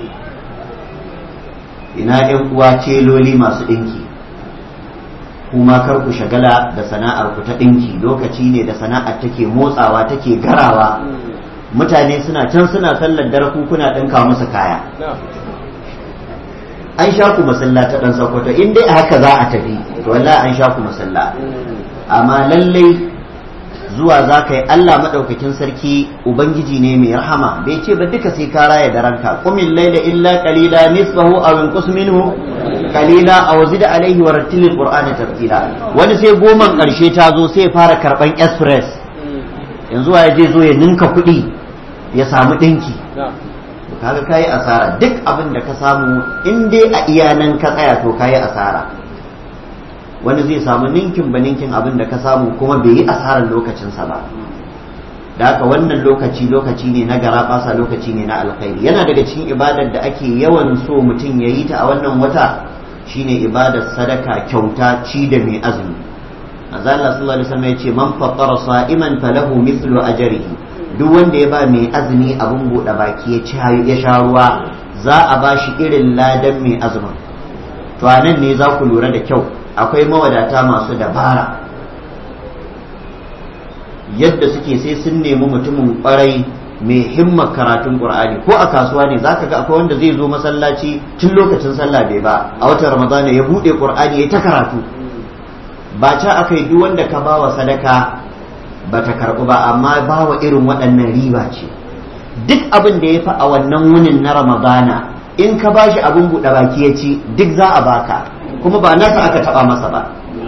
ina ɗan uwa celoli masu ɗinki kuma kar ku shagala da sana'ar ku ta ɗinki lokaci ne da sana'ar take motsawa take garawa mutane suna can suna sallar dare ku kuna ɗinka musu kaya an sha ku masalla ta ɗan sakwato in dai haka za a tafi to wallahi an sha ku masalla amma lallai zuwa za ka yi Allah maɗaukakin sarki Ubangiji ne mai rahama bai ce ba duka sai ka raya da ranka kumin laila illa qalila nisfahu aw inqus minhu qalila aw zid alayhi wa rattilil qur'ana tartila wani sai goman karshe ta zo sai fara karban express yanzu ya je zo ya ninka kuɗi ya samu ɗinki kaga kayi asara duk abin da ka samu in dai a iyanan ka tsaya to kayi asara wani zai samu ninkin ba ninkin abin da ka samu kuma bai yi asarar lokacinsa ba da haka wannan lokaci lokaci ne na gara basa lokaci ne na alkhairi yana daga cikin ibadar da ake yawan so mutum ya yi ta a wannan wata shine ibadar sadaka kyauta ci da mai azumi manzo Allah sallallahu alaihi wasallam yace man fattara sa'iman falahu mithlu ajrihi duk wanda ya ba mai azumi abun bude baki ya ci ya sha ruwa za a ba shi irin ladan mai azumin to anan ne za ku lura da kyau akwai mawadata masu dabara yadda suke sai sun nemi mutumin kwarai mai himmar karatun qur'ani ko a kasuwa ne zaka ga akwai wanda zai zo masallaci tun lokacin sallah bai ba a watan ramadana ya bude qur'ani ya ta karatu ba ca aka yi duk wanda ka bawa sadaka ba ta karɓu ba amma bawa irin waɗannan riba ce duk abin da ya fi a wannan wunin na ramadana in ka bashi abin buɗe baki ya ci duk za a baka kuma ba nasa aka taɓa masa ba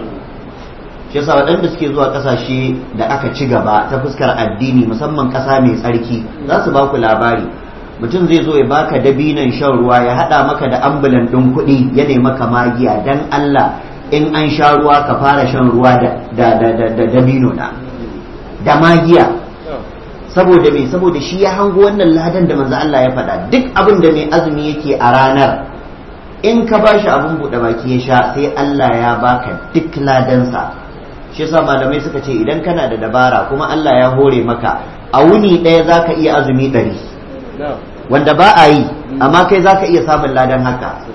shi yasa waɗanda suke zuwa ƙasashe da aka ci gaba ta fuskar addini musamman ƙasa mai tsarki za su ba ku labari mutum zai zo ya baka dabinan shan ruwa ya haɗa maka da ambulan ɗin kuɗi ya nemi maka magiya dan Allah in an sha ruwa ka fara shan ruwa da dabino na da magiya saboda me saboda shi ya hango wannan ladan da manzo Allah ya faɗa duk abin da mai azumi yake a ranar in ka bashi abin buɗe baki ya sha sai Allah ya baka duk ladansa shi yasa malamai suka ce idan kana da dabara kuma Allah ya hore maka a wuni ɗaya zaka iya azumi ɗari wanda ba a yi amma kai zaka iya samun ladan haka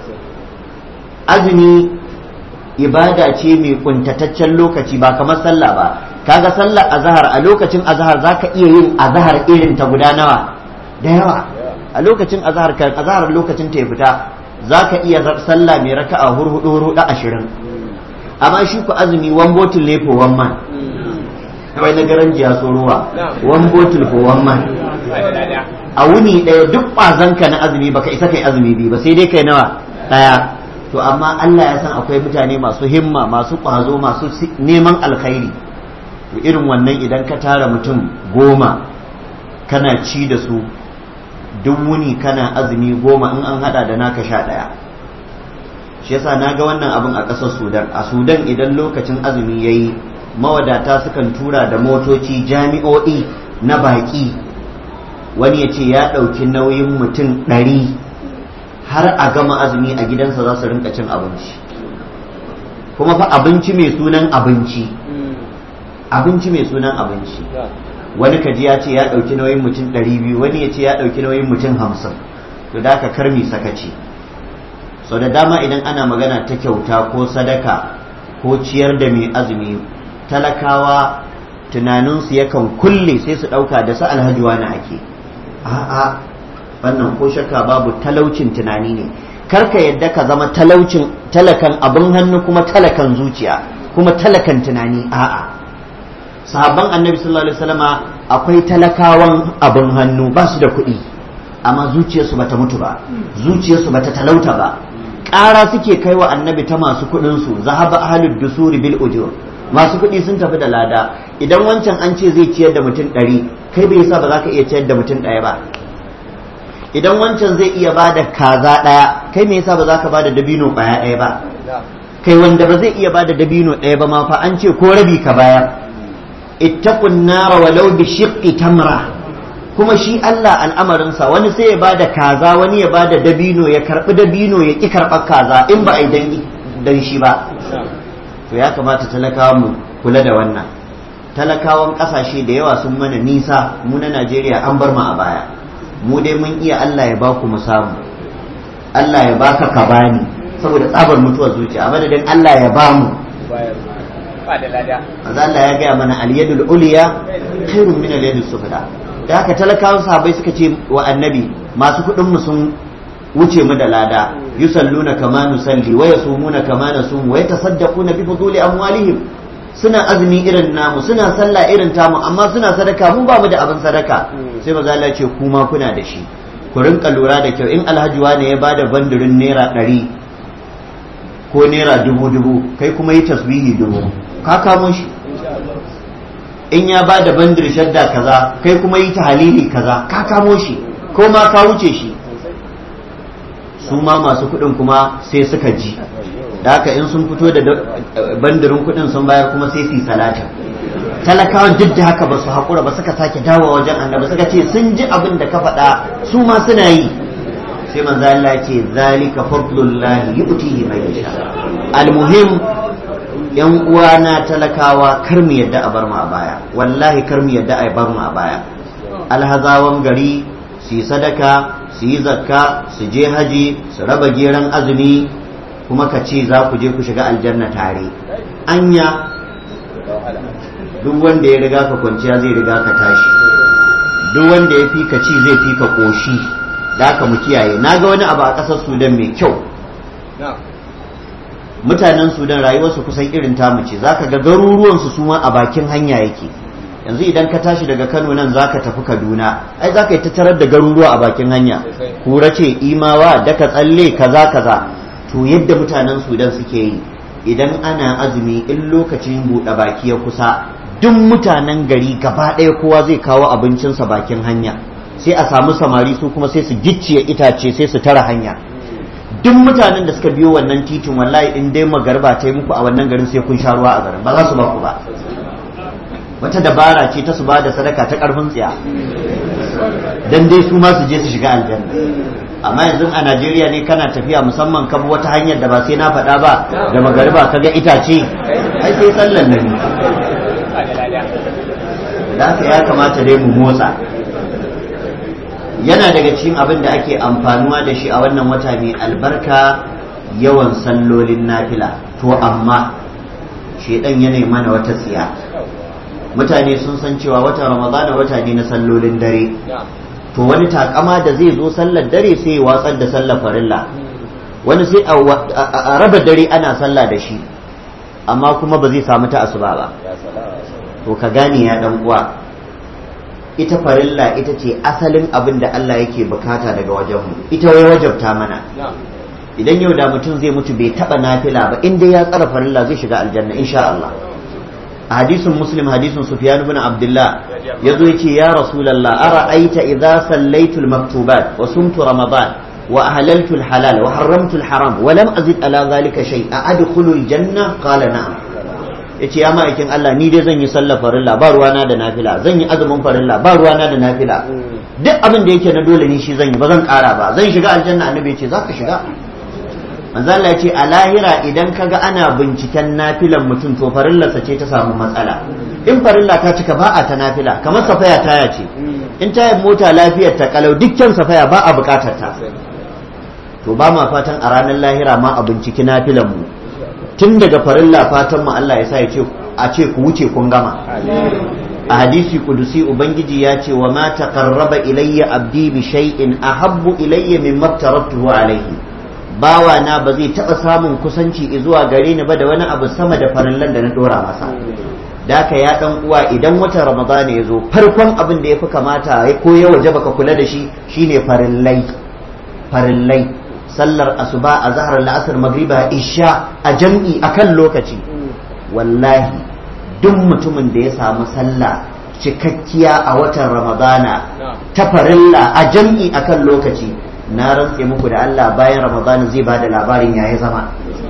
azumi ibada ce mai kuntataccen lokaci ba kamar sallah ba kaga sallar azhar a lokacin azhar zaka iya yin azhar irin ta guda nawa da yawa a lokacin azhar kan azhar lokacin ta ya fita zaka iya sallah mai raka'a hurhudu hurhudu ashirin amma shi ku azumi one bottle ne for one man kawai na garan jiya ruwa one bottle for one man a wuni ɗaya duk ƙwazonka na azumi baka isa kai azumi biyu ba sai dai kai nawa ɗaya to amma Allah ya san akwai mutane masu himma masu ƙwazo masu neman alkhairi to irin wannan idan ka tara mutum goma kana ci da su duk wuni kana azumi goma in an hada da naka sha ɗaya shi yasa na ga wannan abin a ƙasar sudan a sudan idan lokacin azumi ya yi mawadata sukan tura da motoci jami'o'i na baƙi wani ya ce ya ɗauki nauyin mutum ɗari har a gama azumi a gidansa za su rinka cin abinci kuma fa abinci mai sunan abinci abinci mai sunan abinci wani kaji ya ce ya ɗauki nauyin mutum ɗari biyu wani ya ce ya ɗauki nauyin mutum hamsin to da aka karmi sakaci sau da dama idan ana magana ta kyauta ko sadaka ko ciyar da mai azumi talakawa tunaninsu yakan kulle sai su ɗauka da su alhaji wani ake a'a wannan ko shakka babu talaucin tunani ne karka yadda ka zama talaucin talakan abin hannu kuma talakan zuciya kuma talakan tunani a'a sahabban annabi sallallahu alaihi wasallama akwai talakawan abin hannu ba su da kuɗi amma zuciyarsu bata mutu ba zuciyarsu bata talauta ba ƙara suke kai wa annabi ta masu kuɗinsu zahaba ahlud dusuri bil ujur masu kuɗi sun tafi da lada idan wancan an ce zai ciyar da mutum ɗari kai bai sa ba za ka iya ciyar da mutum ɗaya ba idan wancan zai iya ba da kaza ɗaya kai me yasa ba za ka ba da dabino ƙwaya ɗaya ba kai wanda ba zai iya ba da dabino ɗaya ba ma fa an ce ko rabi ka bayar ittaqun nara walau bi shiqqi tamra kuma shi Allah al'amarinsa wani sai ya bada kaza wani ya bada dabino ya karbi dabino ya ki karɓar kaza in ba a yi dan shi ba to ya kamata talakawa mu kula da wannan talakawan ƙasashe da yawa sun mana nisa mu na Najeriya an bar mu a baya mu dai mun iya Allah ya baku mu samu Allah ya baka ka bani saboda tsabar mutuwar zuciya a madadin Allah ya ba mu Maza Allah ya gaya mana al-yadul uliya khairun min al-yadus sufla da haka talakawan sahabbai suka ce wa annabi masu kuɗin mu sun wuce mu da lada yusalluna kama nusalli wa yasumuna kama nasum wa yatasaddaquna bi fuduli amwalihim suna azumi irin namu suna sallah irin tamu amma suna sadaka mu ba mu da abin sadaka sai maza Allah ce kuma kuna da shi ku rinka lura da kyau in alhaji wane ya bada bandirin naira ɗari ko naira dubu dubu kai kuma yi tasbihi dubu ka kamo shi in ya ba da bandir shadda kaza kai kuma yi ta halili kaza ka kamo shi ko ma ka wuce shi su ma masu kuɗin kuma sai suka ji da haka in sun fito da bandirin kuɗin sun bayar kuma sai su yi salatin talakawan duk da haka ba su haƙura ba suka sake dawo wajen annabi suka ce sun ji abin da ka faɗa su ma suna yi sai manzo Allah ce zalika fadlullahi yu'tihi man yasha almuhim yan uwana talakawa kar mu yadda a bar mu a baya wallahi kar mu yadda a bar mu a baya alhazawan gari su yi sadaka su yi zakka su je haji su raba geran azumi kuma ka ce za ku je ku shiga aljanna tare anya duk wanda ya riga ka kwanciya zai riga ka tashi duk wanda ya fi ka ci zai fi ka koshi da aka mu kiyaye na ga wani abu a ƙasar sudan mai kyau mutanen sudan rayuwarsu kusan irin tamu ce zaka ga garuruwansu su ma a bakin hanya yake yanzu idan ka tashi daga kano nan zaka tafi kaduna ai zaka yi ta tarar da garuruwa a bakin hanya kura ce imawa daka tsalle kaza kaza to yadda mutanen sudan suke yi idan ana azumi in lokacin buɗe baki ya kusa duk mutanen gari gaba ɗaya kowa zai kawo abincinsa bakin hanya sai a samu samari su kuma sai su gicciye itace sai su tara hanya duk mutanen da suka biyo wannan titin wallahi in dai magarba ta yi muku a wannan garin sai kun sha ruwa a garin ba za su ba ku ba wata dabara ce ta su ba da sadaka ta karfin tsiya dan dai su ma su je su shiga aljanna amma yanzu a Najeriya ne kana tafiya musamman kan wata hanyar da ba sai na faɗa ba da magariba kaga itace ai sai sallan nan da haka ya kamata dai mu motsa yana daga cikin abin da ake amfanuwa da shi a wannan wata mai albarka yawan sallolin nafila to amma shedan yana mana wata tsiya mutane sun san cewa wata ramadana wata ne na sallolin dare to wani takama da zai zo sallar dare sai ya watsar da sallar farilla wani sai a raba dare ana sallah da shi amma kuma ba zai samu ta asuba ba to ka gane ya dan uwa ita farilla ita ce asalin abin da Allah yake bukata daga wajenmu ita wai wajabta mana idan yau da mutum zai mutu bai taba nafila ba inda ya tsara farilla zai shiga aljanna insha Allah a hadisin muslim hadisin sufyan ibn abdullah yazo yace ya rasulullah ara'aita idza sallaitu al-maktubat wa sumtu ramadan wa ahlaltu al-halal wa harramtu al-haram wa lam azid ala dhalika shay a adkhulu al-janna qala na'am yace ya ma'aikin Allah ni dai zan yi sallar farilla ba ruwana da nafila zan yi azumin farilla ba ruwana da nafila duk abin da yake na dole ni shi zan yi ba zan kara ba zan shiga aljanna annabi yace zaka shiga manzo Allah yace a lahira idan kaga ana binciken nafilan mutum to farillarsa ce ta samu matsala in farilla ta cika ba a ta nafila kamar safaya taya ce in tayar mota lafiyar ta kalau dukkan safaya ba a bukatar ta to ba ma fatan a ranar lahira ma a binciki nafilan mu tun daga farilla fatan mu Allah ya sa ya ce a ce ku wuce kun gama a hadisi kudusi ubangiji ya ce wa ma taqarraba ilayya abdi bi shay'in ahabbu ilayya mimma tarattuhu alayhi bawa na ba zai taba samun kusanci zuwa gare ni ba da wani abu sama da farillan da na dora masa daka ya dan uwa idan watan ramadan ya zo farkon abin da yafi kamata ya ko ya waje baka kula da shi shine farillai farillai sallar asuba a zahar la'asar magriba isha a jam'i akan lokaci wallahi duk mutumin da ya samu sallah cikakkiya a watan ramadana ta farilla a jam'i akan lokaci na rantse muku da Allah bayan ramadana zai bada labarin yayi zama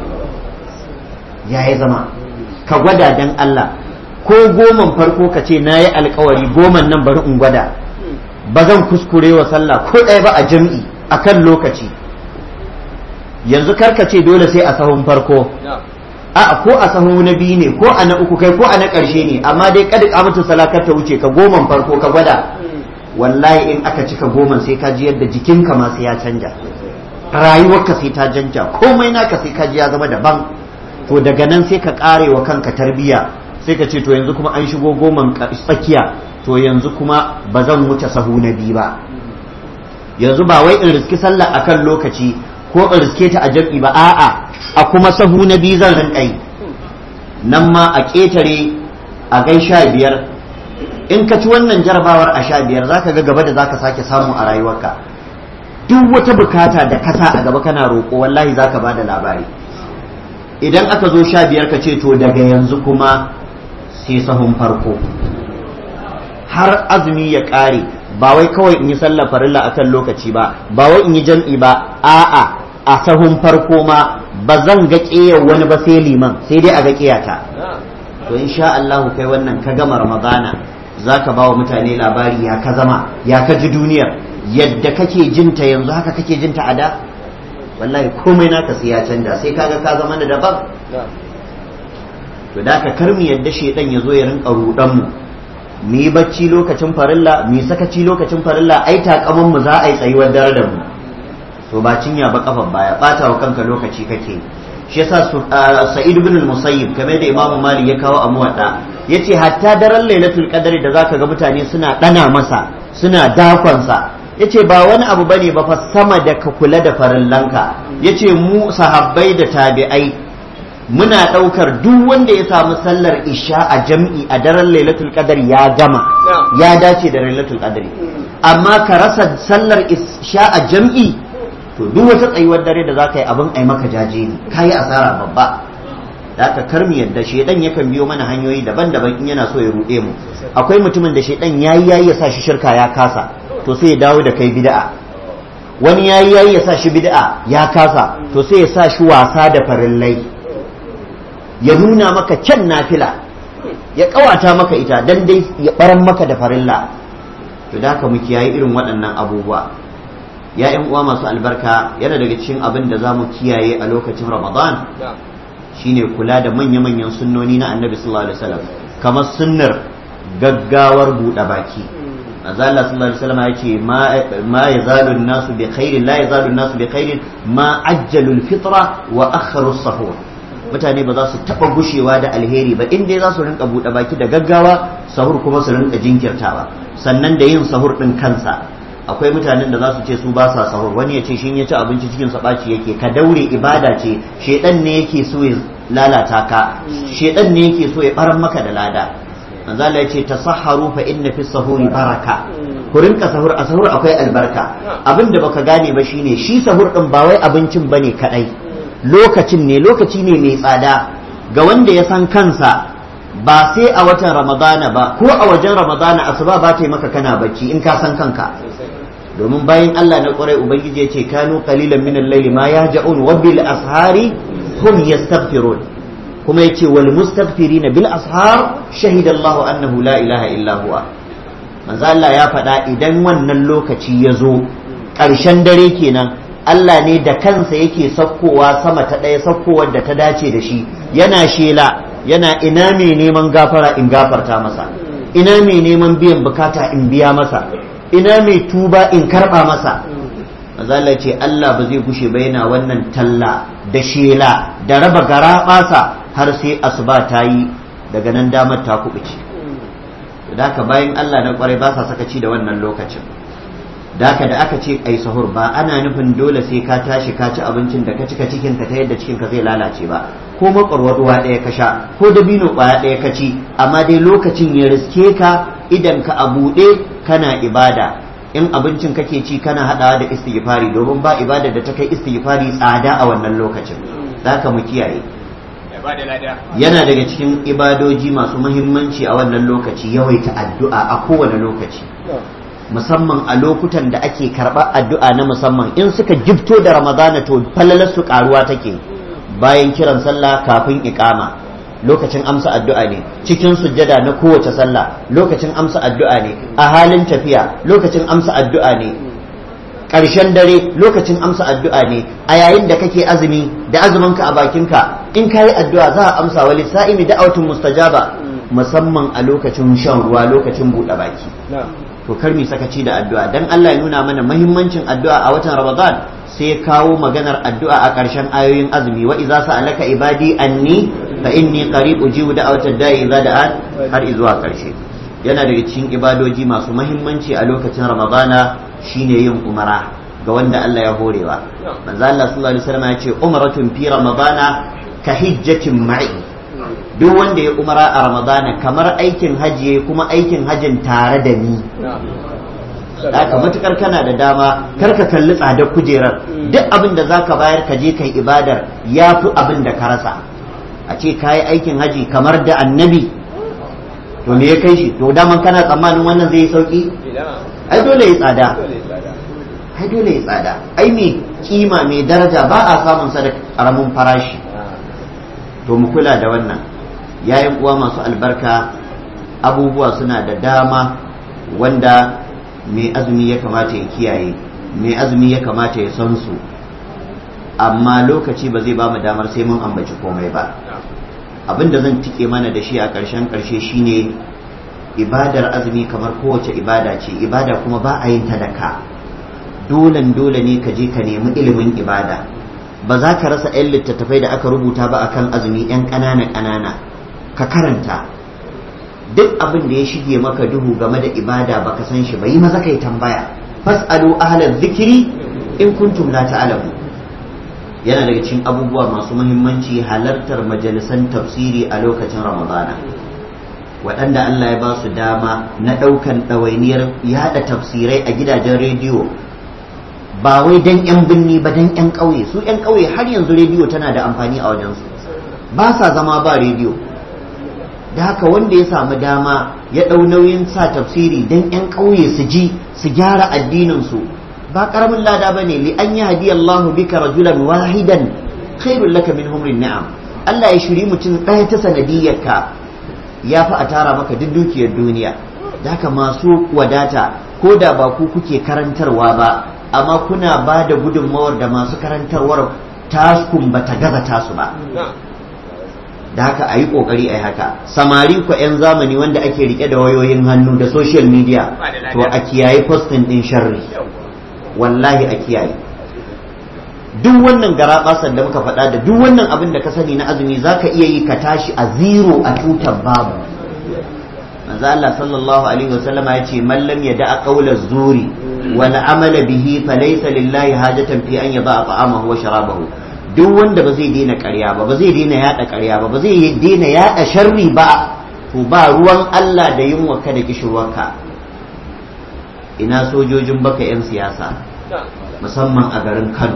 yayi zama ka gwada dan Allah ko goman farko ka ce na yi alkawari goman nan bari in gwada ba zan kuskure wa sallah ko ɗaya ba a jam'i akan lokaci yanzu karka ce dole sai a sahun farko a ko a sahun na biyu ne ko a na uku kai ko a na ƙarshe ne amma dai kada kamata salakar ta wuce ka goman farko ka gwada wallahi in aka cika goman sai ka ji yadda jikinka ma sai ya canja rayuwarka sai ta canja komai naka sai ka ji ya zama daban to daga nan sai ka kare wa kanka tarbiya sai ka ce to yanzu kuma an shigo goman tsakiya to yanzu kuma ba zan wuce sahu na biyu ba yanzu ba wai in riski sallah akan lokaci ko in riske ta a jam'i ba a'a a kuma sahu na biyu zan rinka yi nan ma a ƙetare a gai sha biyar in ka ci wannan jarabawar a sha biyar zaka ga gaba da zaka sake samu a rayuwarka duk wata bukata da kasa a gaba kana roƙo wallahi zaka ba da labari idan aka zo sha biyar ka ce to daga yanzu kuma sai sahun farko har azumi ya ƙare ba wai kawai in yi sallar farilla akan lokaci ba ba wai in yi jam'i ba a'a a sahun farko ma ba zan ga ƙeyar wani ba sai liman sai dai a ga ƙeyata to insha Allah kai wannan ka gama ramadana za ka ba wa mutane labari ya ka zama ya ka ji duniyar yadda kake jinta yanzu haka kake jinta a da wallahi komai naka sai ya canja sai kaga ka zama da daban to da ka kar mu yadda shedan ya zo ya rinka rudan mu mu yi bacci lokacin farilla mu yi sakaci lokacin farilla ai takaman mu za a yi tsayuwar dare da mu to ba cinya ba kafan baya bata wa kanka lokaci kake shi yasa sa'id ibn al-musayyib kamar da imamu malik ya kawo a muwadda yace hatta daren lailatul qadri da zaka ga mutane suna dana masa suna dakon sa yace ba wani abu bane ba fa sama da ka kula da farillanka yace mu sahabbai da tabi'ai muna ɗaukar duk wanda ya samu sallar isha a jam'i a daren lailatul qadar ya gama ya dace da lailatul qadari amma ka rasa sallar isha a jam'i to duk wata tsayuwar dare da za ka yi abin ai maka jaje ne ka yi asara babba da aka karmi yadda shaidan yakan biyo mana hanyoyi daban-daban in yana so ya ruɗe mu akwai mutumin da shaidan yayi yayi ya sa shi shirka ya kasa to sai ya dawo da kai bid'a wani yayi yayi ya sa shi bid'a ya kasa to sai ya sa shi wasa da farillai ya nuna maka kyan nafila ya kawata maka ita dan dai ya baran maka da farilla to da haka mu kiyaye irin waɗannan abubuwa ya yan uwa masu albarka yana daga cikin abin da za mu kiyaye a lokacin ramadan shine kula da manya-manyan sunnoni na annabi sallallahu alaihi wasallam kamar sunnar gaggawar buɗe baki manzo Allah sallallahu alaihi wasallam yace ma ma yazalu an-nasu bi khairin la yazalu an-nasu bi khairin ma ajjalu al-fitra wa akharu as-sahur mutane ba za su taba gushewa da alheri ba inda za su rinka buɗe baki da gaggawa sahur kuma su rinka jinkirtawa sannan da yin sahur din kansa akwai mutanen da za su ce su ba sa sahur wani ya ce shi ya ci abinci cikin sa ɓaci yake ka daure ibada ce shedan ne yake so ya lalata ka shedan ne yake so ya baran maka da lada manzo Allah ya ce tasahharu fa inna fi sahuri baraka ku rinka sahur a sahur akwai albarka abin da baka gane ba shine shi sahur din ba wai abincin bane kadai lokacin ne lokaci ne mai tsada ga wanda ya san kansa ba sai a watan ramadana ba ko a wajen ramadana asuba ba ta yi maka kana bacci in ka san kanka domin bayan Allah na ƙwarai ubangiji ya ce kanu qalilan min al-layli ma yahja'un wa bil ashari hum yastaghfirun kuma yace wal mustaghfirina bil ashar shahida Allah annahu la ilaha illa huwa manzo Allah ya faɗa idan wannan lokaci ya zo ƙarshen dare kenan Allah ne da kansa yake sakkowa sama ta ɗaya sakkowar da ta dace da shi yana shela yana ina mai neman gafara in gafarta masa ina mai neman biyan bukata in biya masa ina mai tuba in karɓa masa mazala ce Allah ba zai gushe ba yana wannan talla da shela da raba gara ɓasa har sai asuba ta yi daga nan damar ta kuɓuce da haka bayan Allah na kwarai ba sa sakaci da wannan lokacin da haka da aka ce ai sahur ba ana nufin dole sai ka tashi ka ci abincin da ka cika cikin ka ta yadda cikin ka zai lalace ba ko makwarwar ruwa ɗaya ka sha ko dabino ƙwaya ɗaya ka ci amma dai lokacin ya riske ka idan ka a buɗe kana ibada in abincin kake ci kana haɗawa da istighfari domin ba ibada da ta kai istighfari tsada a wannan lokacin za ka mu kiyaye yana daga cikin ibadoji masu muhimmanci a wannan lokaci yawaita addu'a a kowane lokaci musamman a lokutan da ake karɓar addu'a na musamman in suka gifto da ramadana to falalar su karuwa take bayan kiran sallah kafin iqama lokacin amsa addu'a ne cikin sujjada na kowace sallah lokacin amsa addu'a ne a halin tafiya lokacin amsa addu'a ne ƙarshen dare lokacin amsa addu'a ne a yayin da kake azumi da azuminka a bakinka in ka yi addu'a za a amsa wa lissa'imi da'autun mustajaba musamman a lokacin shan ruwa lokacin buɗe baki to kar mi sakaci da addu'a dan Allah ya nuna mana muhimmancin addu'a a watan Ramadan sai ya kawo maganar addu'a a ƙarshen ayoyin azumi wa idza sa'alaka ibadi anni fa inni qarib ujibu da'watad da'i idza da'an har zuwa ƙarshe yana daga cikin ibadoji masu muhimmanci a lokacin Ramadana shine yin umara ga wanda Allah ya horewa manzo Allah sallallahu alaihi wasallam ya ce umratun fi Ramadana ka hijjatin ma'i duk wanda ya umara a ramadana kamar aikin hajji kuma aikin hajjin tare da ni haka matukar kana da dama kar ka kalli tsadar kujerar duk abin da zaka bayar ka je kai ibadar ya fi abin da ka rasa a ce ka yi aikin haji kamar da annabi to me ya kai shi to daman kana tsammanin wannan zai yi sauki ai dole ya tsada ai dole ya tsada ai mai kima mai daraja ba a samun sa da karamin farashi to mu kula da wannan yayin uwa masu albarka abubuwa suna da dama wanda mai azumi ya kamata ya kiyaye mai azumi ya kamata ya san su amma lokaci ba zai ba mu damar sai mun ambaci komai ba abin da zan tike mana da shi a ƙarshen ƙarshe shine ibadar azumi kamar kowace ibada ce ibada kuma ba a yin ta da ka dolen dole ne ka je ka nemi ilimin ibada ba za ka rasa 'yan littattafai da aka rubuta ba akan azumi 'yan ƙanana ƙanana ka karanta duk abin da ya shige maka duhu game da ibada baka san shi ba yi maza kai tambaya fas'alu ahlal zikiri in kuntum la ta'lamu yana daga cikin abubuwa masu muhimmanci halartar majalisan tafsiri a lokacin ramadana waɗanda Allah ya ba su dama na ɗaukan ɗawainiyar yaɗa tafsirai a gidajen rediyo ba wai dan 'yan binni ba dan 'yan ƙauye su 'yan ƙauye har yanzu rediyo tana da amfani a wajensu ba sa zama ba rediyo da haka wanda ya samu dama ya ɗau nauyin sa tafsiri dan 'yan ƙauye su ji su gyara addininsu ba ƙaramin lada ba ne li an yi hadiya Allahu bika rajulan wahidan khairul laka min humrin ni'am Allah ya shiri mutum ɗaya ta sanadiyyarka ya fi a tara maka duk dukiyar duniya da haka masu wadata ko da ba ku kuke karantarwa ba amma kuna ba da gudunmawar da masu karantarwar taskun ba ta gaza tasu ba da haka a yi ƙoƙari a yi haka samari ku 'yan zamani wanda ake rike da wayoyin hannu da social media to a kiyaye postin ɗin sharri wallahi a kiyaye duk wannan garaɓasar da muka faɗa da duk wannan abin da ka sani na azumi za ka iya yi ka tashi a zero a tutar babu manzo Allah sallallahu alaihi wasallam ya ce man lam yada'a qawla zuri wal amala bihi falaysa lillahi hajatan fi an yada'a ta'amahu wa sharabahu duk wanda ba zai daina ƙarya ba ba zai daina yada ƙarya ba ba zai daina yada sharri ba to ba ruwan Allah da yunwa ka da kishirwarka ina sojojin baka 'yan siyasa musamman a garin Kano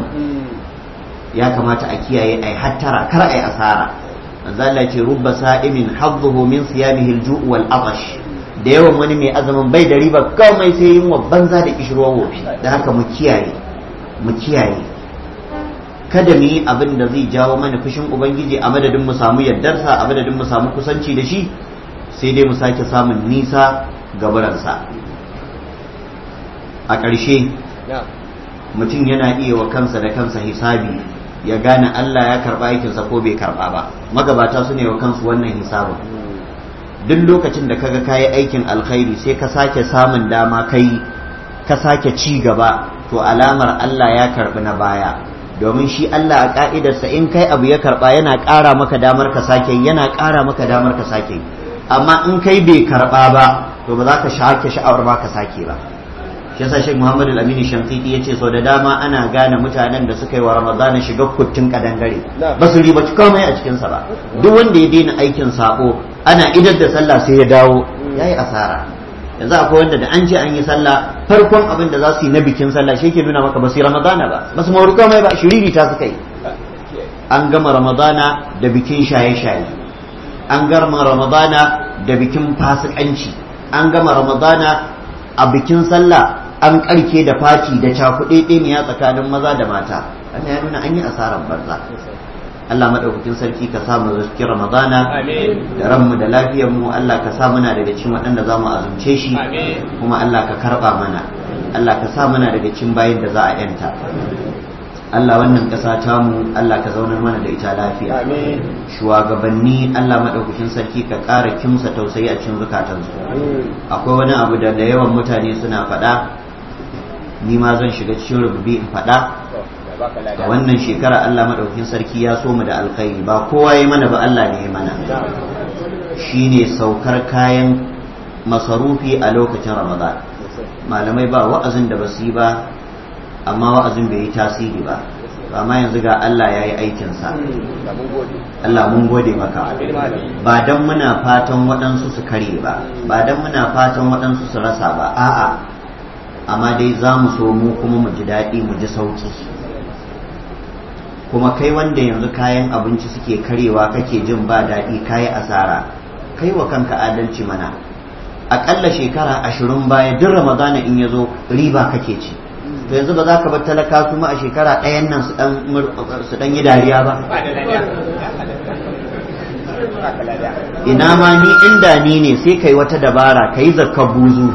ya kamata a kiyaye ai hattara kar ai asara manzo Allah ce rubba sa'imin hadduhu min siyamihi al-ju' wal atash da yawan wani mai azumin bai da riba kawai sai yin wa banza da kishirwa wofi da haka mu kiyaye mu kiyaye kada mu yi abin da zai jawo mana fushin ubangiji a madadin mu samu yardarsa a madadin mu samu kusanci da shi sai dai mu sake samun nisa gabaransa a ƙarshe mutum yana iya wa kansa da kansa hisabi ya gane Allah ya karba aikinsa ko bai karba ba magabata su ne wa kansu wannan hisabin duk lokacin da kaga kayi aikin alkhairi sai ka sake samun dama kai ka sake ci gaba to alamar Allah ya karbi na baya domin shi Allah a ka'idarsa in kai abu ya karba yana ƙara maka damar ka sake yana ƙara maka damar ka sake amma in kai bai karba ba to ba za ka shake sha'awar ba ka sake ba shi yasa Sheikh Muhammad Al-Amin Shankiti yace sau da dama ana gane mutanen da suka yi wa Ramadana shiga kuttun kadangare ba su riba komai a cikin sa ba duk wanda ya daina aikin sabo ana idar da sallah sai ya dawo yayi asara yanzu akwai wanda da an ce an yi sallah farkon abin da za su yi na bikin sallah shi ke nuna maka ba su yi Ramadana ba ba su mawar komai ba shiriri ta suka yi an gama Ramadana da bikin shaye-shaye an gama Ramadana da bikin fasikanci an gama Ramadana a bikin sallah an karke da fati da cakuɗe ɗeniya tsakanin maza da mata wannan ya nuna an yi asarar banza Allah maɗaukakin sarki ka samu riski Ramadana da ranmu da lafiyar mu Allah ka sa muna daga cikin waɗanda za mu azumce shi kuma Allah ka karɓa mana Allah ka sa muna daga cikin bayin da za a yanta Allah wannan ƙasa tamu Allah ka zaunar mana da ita lafiya shugabanni Allah maɗaukakin sarki ka ƙara kimsa tausayi a cikin zukatansu akwai wani abu da da yawan mutane suna faɗa ni ma zan shiga cikin rububi in faɗa a wannan shekara Allah maɗaukakin sarki ya so mu da alkhairi ba kowa ya mana ba Allah ne ya mana shine saukar kayan masarufi a lokacin Ramadan malamai ba wa'azin da basu yi ba amma wa'azin bai yi tasiri ba amma yanzu ga Allah ya yi aikinsa Allah mun gode maka ba don muna fatan waɗansu su kare ba ba don muna fatan waɗansu su rasa ba a'a amma dai za mu so mu kuma mu ji daɗi mu ji sauki kuma kai wanda yanzu kayan abinci suke karewa kake jin ba daɗi kayi asara kai wa kanka adalci mana aƙalla shekara ashirin baya duk ramadana in ya zo riba kake ci to yanzu ba za ka bar talaka kuma a shekara ɗayan nan su ɗan yi dariya ba ina ma ni inda ni ne sai kai wata dabara ka yi zakar buzu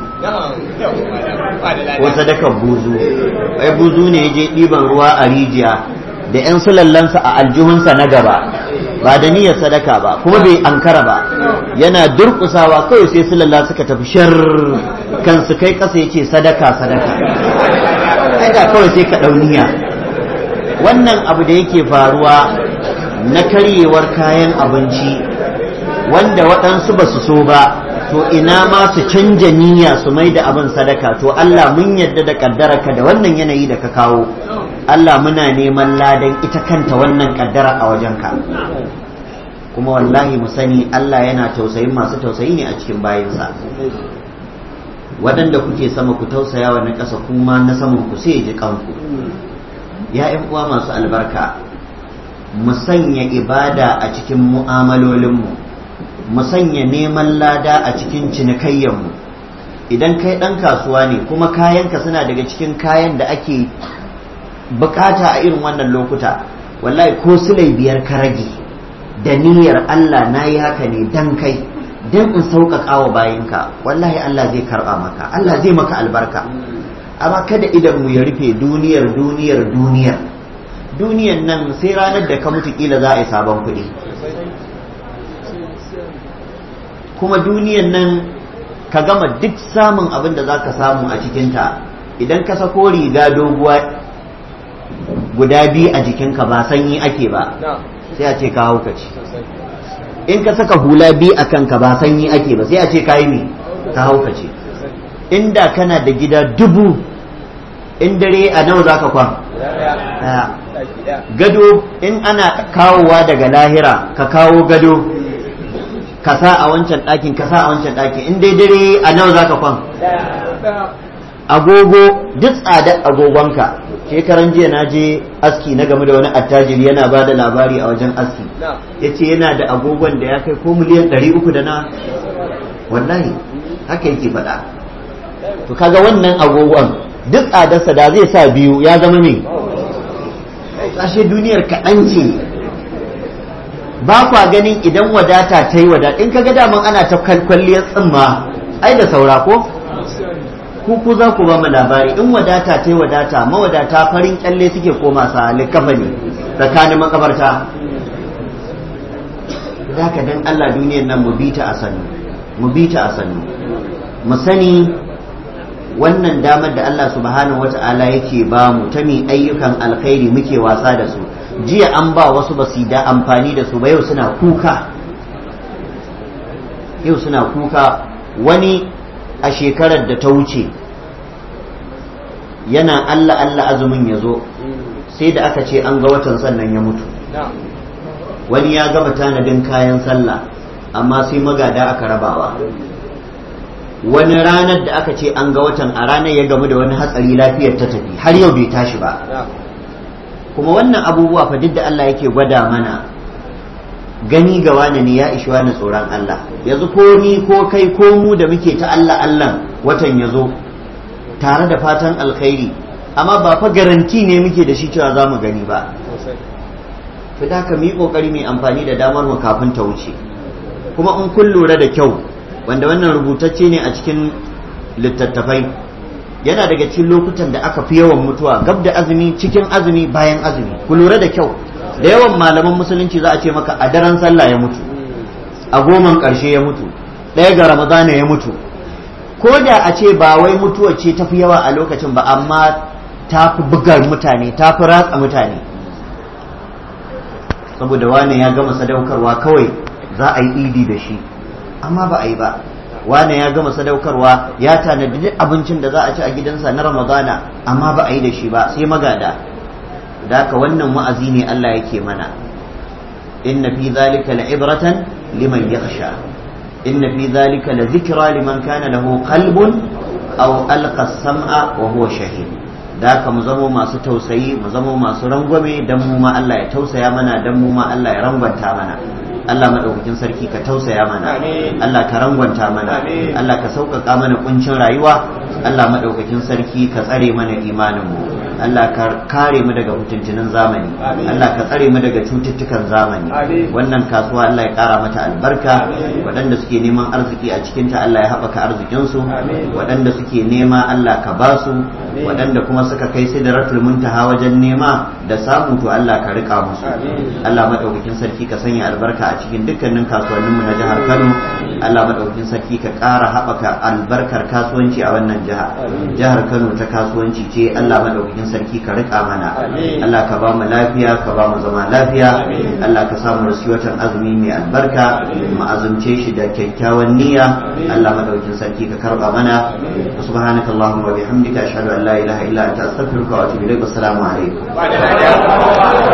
ko sadakar buzu ai buzu ne ya je ɗiban ruwa a rijiya da 'yan sulallansa a aljihunsa na gaba ba da niyyar sadaka ba kuma bai ankara ba yana durkusawa kawai sai sulalla suka tafi shar kansu kai kasa yace sadaka sadaka da kawai sai ka dauniya wannan abu da yake faruwa na karyewar kayan abinci wanda waɗansu ba su so ba to ina ma su canja niyya su mai da abin sadaka to Allah mun yadda da kaddararka da wannan yanayi da ka kawo Allah muna neman ladan ita kanta wannan kaddara a wajenka kuma wallahi mu sani Allah yana tausayin masu tausayi ne a cikin bayinsa waɗanda kuke sama ku tausaya wa na ƙasa kuma na saman ku sai ji kanku ya uwa masu albarka mu sanya ibada a cikin mu'amalolinmu mu sanya neman lada a cikin cinikayyanmu idan kai ɗan kasuwa ne kuma kayanka suna daga cikin kayan da ake bukata a irin wannan lokuta wallahi ko sulai biyar ka rage da niyyar Allah na yi haka ne dan kai dan in sauƙaƙa wa bayinka wallahi Allah zai karɓa maka Allah zai maka albarka amma kada idan mu ya rufe duniyar duniyar duniyar duniyar nan sai ranar da ka mutu kila za a yi sabon kuɗi kuma duniyar nan ka gama duk samun abin da za ka samu a cikinta idan ka sako riga doguwa guda biyu a jikinka ba sanyi ake ba sai a ce ka haukaci in ka saka hula biyu a kanka ba sanyi ake ba sai a ce ka yi ne ka haukace inda kana da gida dubu in dare a nawa za ka kwan gado in ana kawowa daga lahira ka kawo gado ka sa a wancan ɗakin ka sa a wancan ɗakin in dai dare a nawa za ka kwan agogo duk tsadar agogonka shekaran jiya na je aski na game da wani attajiri yana ba da labari a wajen aski ya ce yana da agogon da ya kai ko miliyan ɗari uku da na wallahi haka yake faɗa to kaga wannan agogon duk tsadarsa da zai sa biyu ya zama me ashe duniyar kaɗan ce ba kwa ganin idan wadata ta yi wadata in kaga daman ana ta kwalliyar tsimma ai da saura ko ku ku za ku ba mu labari in wadata ta yi wadata mawadata farin kyalle suke koma sa likafa ne tsakanin makabarta za ka dan Allah duniyar nan mu bi ta a sannu mu bi ta a sannu mu sani wannan damar da Allah subhanahu wata'ala yake ba mu ta mi ayyukan alkhairi muke wasa da su jiya an ba wasu ba su da amfani da su ba yau suna kuka yau suna kuka wani a shekarar da ta wuce yana Allah Allah azumin ya zo sai da aka ce an ga watan sannan ya mutu wani ya gama tanadin kayan sallah amma sai magada aka rabawa wani ranar da aka ce an ga watan a ranar ya gamu da wani hatsari lafiyar ta tafi har yau bai tashi ba kuma wannan abubuwa fa duk da Allah yake gwada mana gani ga wani ne ya ishi wani tsoron Allah yanzu ko ni ko kai ko mu da muke ta Allah Allah watan ya zo tare da fatan alkhairi amma ba fa garanti ne muke da shi cewa za mu gani ba fi da ka yi kokari mai amfani da damar mu kafin ta wuce kuma in kun lura da kyau wanda wannan rubutacce ne a cikin littattafai yana daga cikin lokutan da aka fi yawan mutuwa gab da azumi cikin azumi bayan azumi ku lura da kyau da yawan malaman musulunci za a ce maka a daren sallah ya mutu a goman ƙarshe ya mutu ɗaya ga ramadana ya mutu ko da a ce ba wai mutuwa ce tafi yawa a lokacin ba amma ta fi bugar mutane ta fi ratsa mutane saboda wani ya gama sadaukarwa kawai za a yi idi da shi amma ba a yi ba wane ya gama sadaukarwa ya tanadi duk abincin da za a ci a gidansa na ramadana amma ba a yi da shi ba sai magada da haka wannan wa'azi ne Allah yake mana inna fi zalika la'ibratan liman yakhsha inna fi zalika la zikra liman kana lahu qalbun aw alqa as-sam'a wa huwa shahid da haka mu zamo masu tausayi mu zamo masu rangwame dan mu ma Allah ya tausaya mana dan mu ma Allah ya rangwanta mana Allah maɗaukakin sarki ka tausaya mana Allah ka rangwanta mana Allah ka sauƙaƙa mana kuncin rayuwa Allah maɗaukakin sarki ka tsare mana imaninmu Allah ka kare mu daga mutuntunan zamani Allah ka tsare mu daga cututtukan zamani wannan kasuwa Allah ya kara mata albarka waɗanda suke neman arziki a cikinta Allah ya haɓaka arzikinsu waɗanda suke nema Allah ka ba su waɗanda kuma suka kai sidratul muntaha wajen nema da samu to Allah ka rika musu Allah madaukakin sarki ka sanya albarka a cikin dukkanin kasuwanninmu na jihar Kano Allah madaukakin sarki ka ƙara haɓaka albarkar kasuwanci a wannan jiha jihar Kano ta kasuwanci ce Allah madaukakin sarki ka rika mana Allah ka ba mu lafiya ka ba mu zama lafiya Allah ka samu rasu watan azumi mai albarka mu azumce shi da kyakkyawan niyya Allah madaukakin sarki ka karba mana subhanakallahumma wa bihamdika ashhadu an la ilaha illa anta astaghfiruka wa atubu ilaik assalamu alaikum